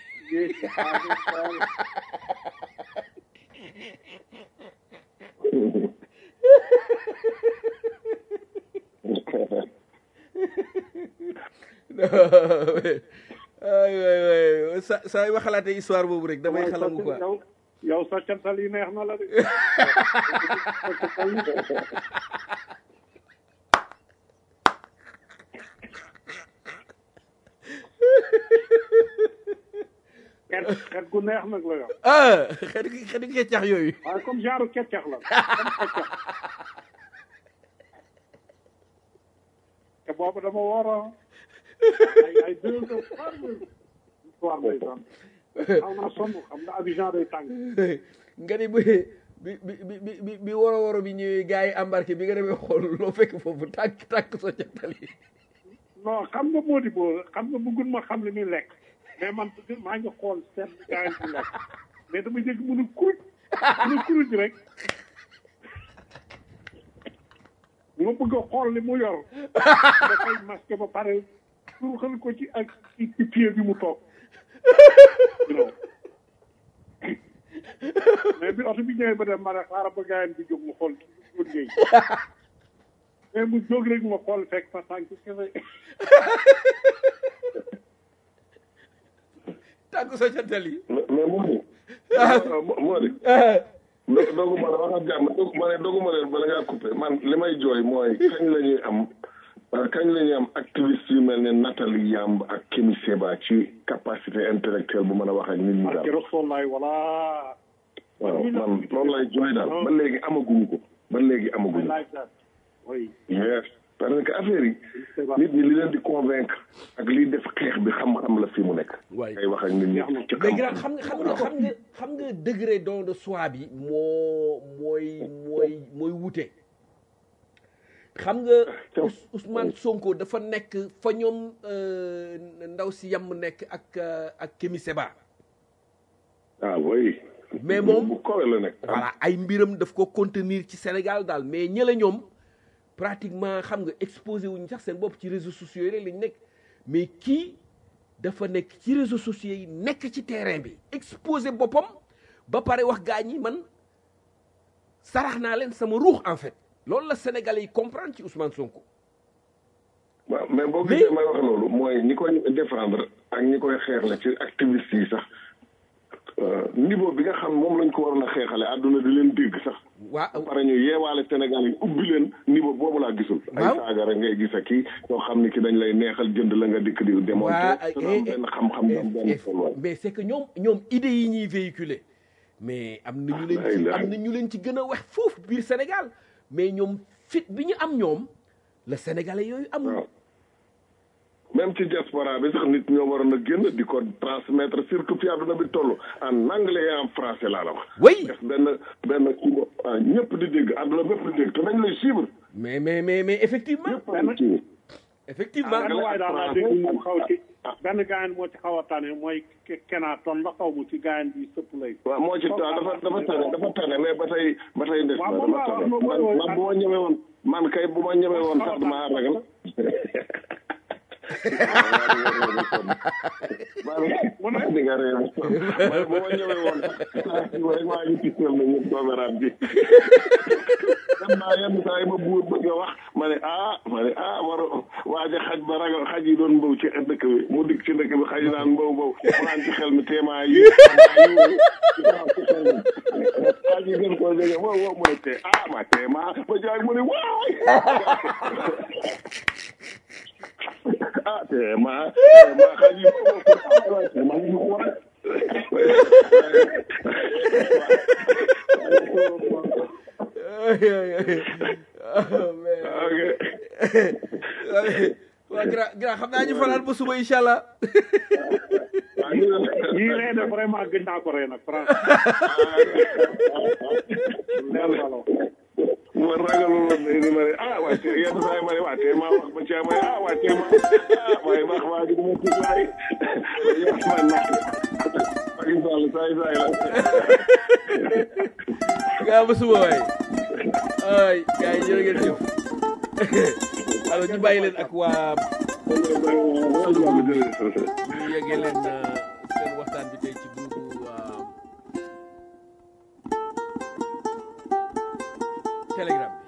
A: ay waay waay sa saa yu ma xalaatee histoire boobu rek damay xalangu quoi
C: yow yow sa cantal yi neex na la de xet xet gu neex nag la yow
A: ah xet gi xet gi keccax yooyu
C: waaye comme genre keccax la comme keccax te boobu dama woor a ay ay deux heures trois heures soir lay doon xaw naa sonn xam nga Abidjan day tàng
A: nga ni bi bi bi bi bi bi woro woro bi ñëwee gars yi embarqué bi nga demee xool loo fekk foofu tànk tànk soccantal yi
C: non xam nga moo di boo xam nga bëggul ma xam li muy lekk mais man maa ngi xool seet gaa yi di lekk mais dama jëkk mënu kuruj mënu kuruj rek ma bëgg a xool li mu yor dafay masqué ba pare pour xel ko ci ak ci ci pied bi mu toog non mais bi oto bi ñëwee ba dem ma ne xaaral ba gaa yi di jóg mu xool ci jóg géey mais mu jóg rek ma xool fekk fa tànk kese
A: tànk soccantal yi
D: mais mais moo di moo di do- dogu ma la wax ak jàmm dogu ma ne dogu ma leen bala ngaa coupé man li may jooy mooy kañ la ñuy am euh, kañ la ñuy am activiste yu mel ne Nathalie Yamb ak Kémi Seba ci capacité intellectuelle bu mën a wax ak nit ñi
C: barke
D: daal
C: Rasulullaay wala
D: waaw man loolu lay jooy daal ba léegi amaguñu ko ba léegi
C: I
D: amaguñu ko
C: like that oui
D: yes parce que affaire yi nit ñi li leen di convaincre ak liy def xeex bi xam-xam la fi mu nekk
A: waay
D: ngay wax ak nit ñi ci
A: mais grand
D: xam-xam
A: xam nga xam nga xam nga xam nga degré don de soi bi moo mooy mooy mooy wute xam nga Ous- Ousmane Sonko dafa nekk fa ñoom euh, ndaw si yam nekk ak euh, ak Kémi Seba
D: ah oui
A: Mais moom-
D: bu kowe la nekk
A: voilà ay mbiram daf ko contenir ci Sénégal daal mais ñële ñoom pratiquement xam nga exposé wuñu sax seen bopp ci réseaux sociaux yi rek lañ nekk mais kii dafa nekk ci réseaux sociaux yi nekk ci terrain bi exposé boppam ba pare wax gaa ñi man sarax naa leen sama ruux en fait loolu la Sénégalais yi comprendre ci Ousmane Sonko
D: waaw mais boo
A: Mais-
D: gisee may wax loolu mooy ñi koy défendre ak ñi koy xeex la ci activiste yi sax euh, niveau bi nga xam moom lañ ko waroon a xeexale àdduna di leen dégg sax
A: waa
D: pare ñu yeewaale Sénégal yi ubbi leen niveau boobu laa gisul ay
A: Waaw.
D: saaga rek ngay gis ak kii ñoo xam ni ki dañ lay neexal jënd la nga dikk di
A: waa
D: démontrer te am benn xam-xam am benn tolluwaay
A: mais c'est que ñoom ñoom idées yi ñuy véhiculer mais am na ñu leen ci am na ñu leen ci gën a wax foofu biir Sénégal mais ñoom fit bi ñu am ñoom la Sénégalais yooyu amul
D: waaw même ci diaspora bi sax nit ñoo waroon a génn di ko transmettre surtout fi àdduna bi toll en anglais et en français laa la wax
A: oui
D: def benn benn kii bo ah ñëpp di dégg àdduna bépp di dégg te dañ lay suivre
A: mais mais mais mais effectivement
D: ñëpp di suivre
A: effectivement
C: benn waay daal laa dégg mu xaw ci benn gaayan moo ci xaw a tane mooy kenaa ton la xaw mu ci gaayan bi sëpp lay
D: waaw moo ci ta dafa dafa tane dafa tane mais ba tey ba tey des na
C: Waaw, moom
D: dafa
C: laa
D: tane
C: wax,
D: man
C: moom
D: man bu ma ñëwee woon man kay bu ma ñëwee woon sax dama ragal maa ngi nga réew man bu ma ñëwee woon sax rek maa ngi tiital na ñëpp doomeraat bi dem naa yenn saa yi ma buur bëgg a wax ma ne ah ma ne ah war waaja xaj ba ragal xaj yi doon mbaw ci dëkk bi mu dikk ci dëkk bi xaj yi naan mbaw mbaw mu naan ci xel mi téemaa yi xaj yi gën koo jege wow wow mu ne tee ah ma téemaa ba jaag mu ne waay ah téemaa téemaa xaj yi téemaa yi ko war
A: waa gra gra xam naa ñu fanaan ba suba incha allah
C: yii lay def vraiment gën naa ko rey nag franchement leer na la
D: ma ragalul woon ni ma ne ah waa tey yenn saa yi ma ne waa tey maa wax ba caa ma ne ah waa tey ma ah waaye baax waa gi dama tudd waay yow ma nax Macky Sall saay saay la
A: gaa ba suba waay ay gars yi jërë ngeen jëf alors ñu bàyyi leen ak waa ñu yeggee leen seen waxtaan bi tey ci groupe telegram bi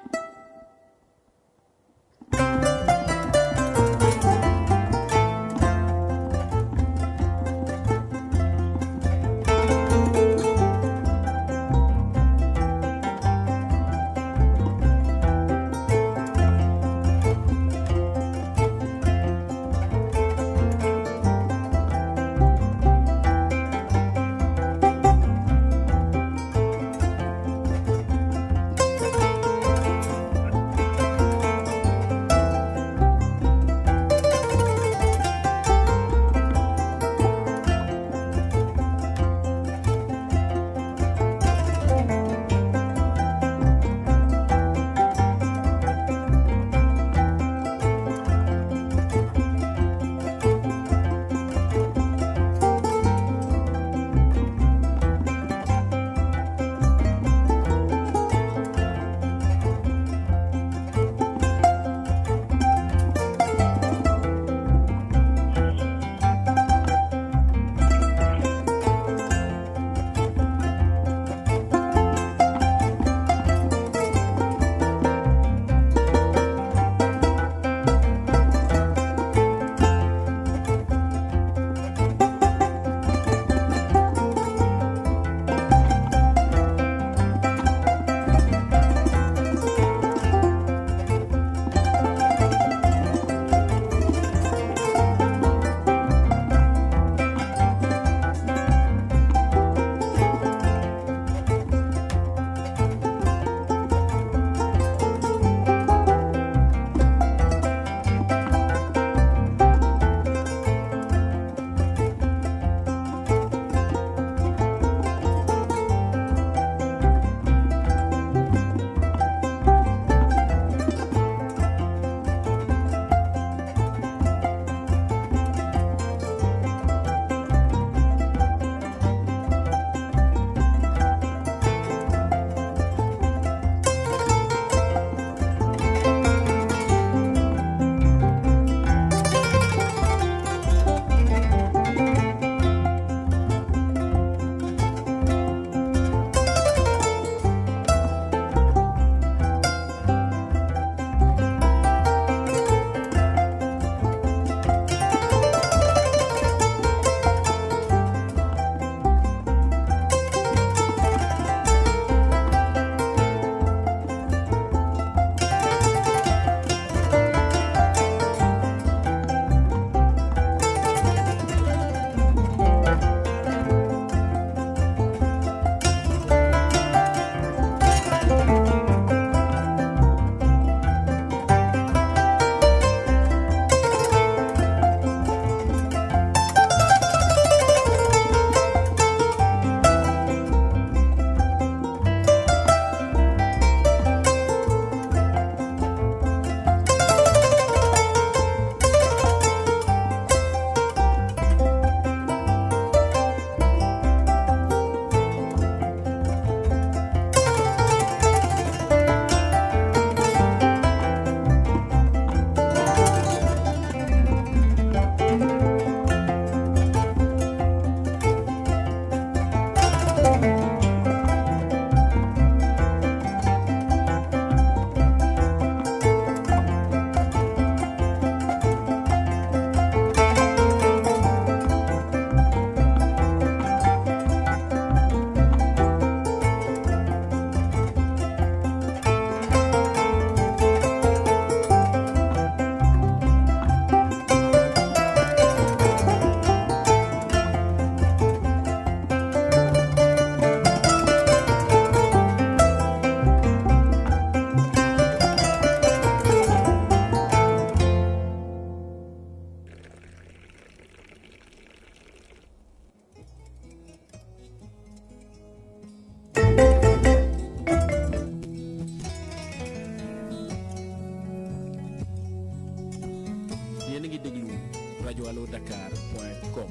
A: rajo allo dakar point com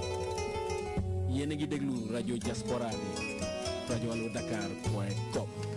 A: yéen a ngi déglu rajo diaspora bi rajo allo dakar point com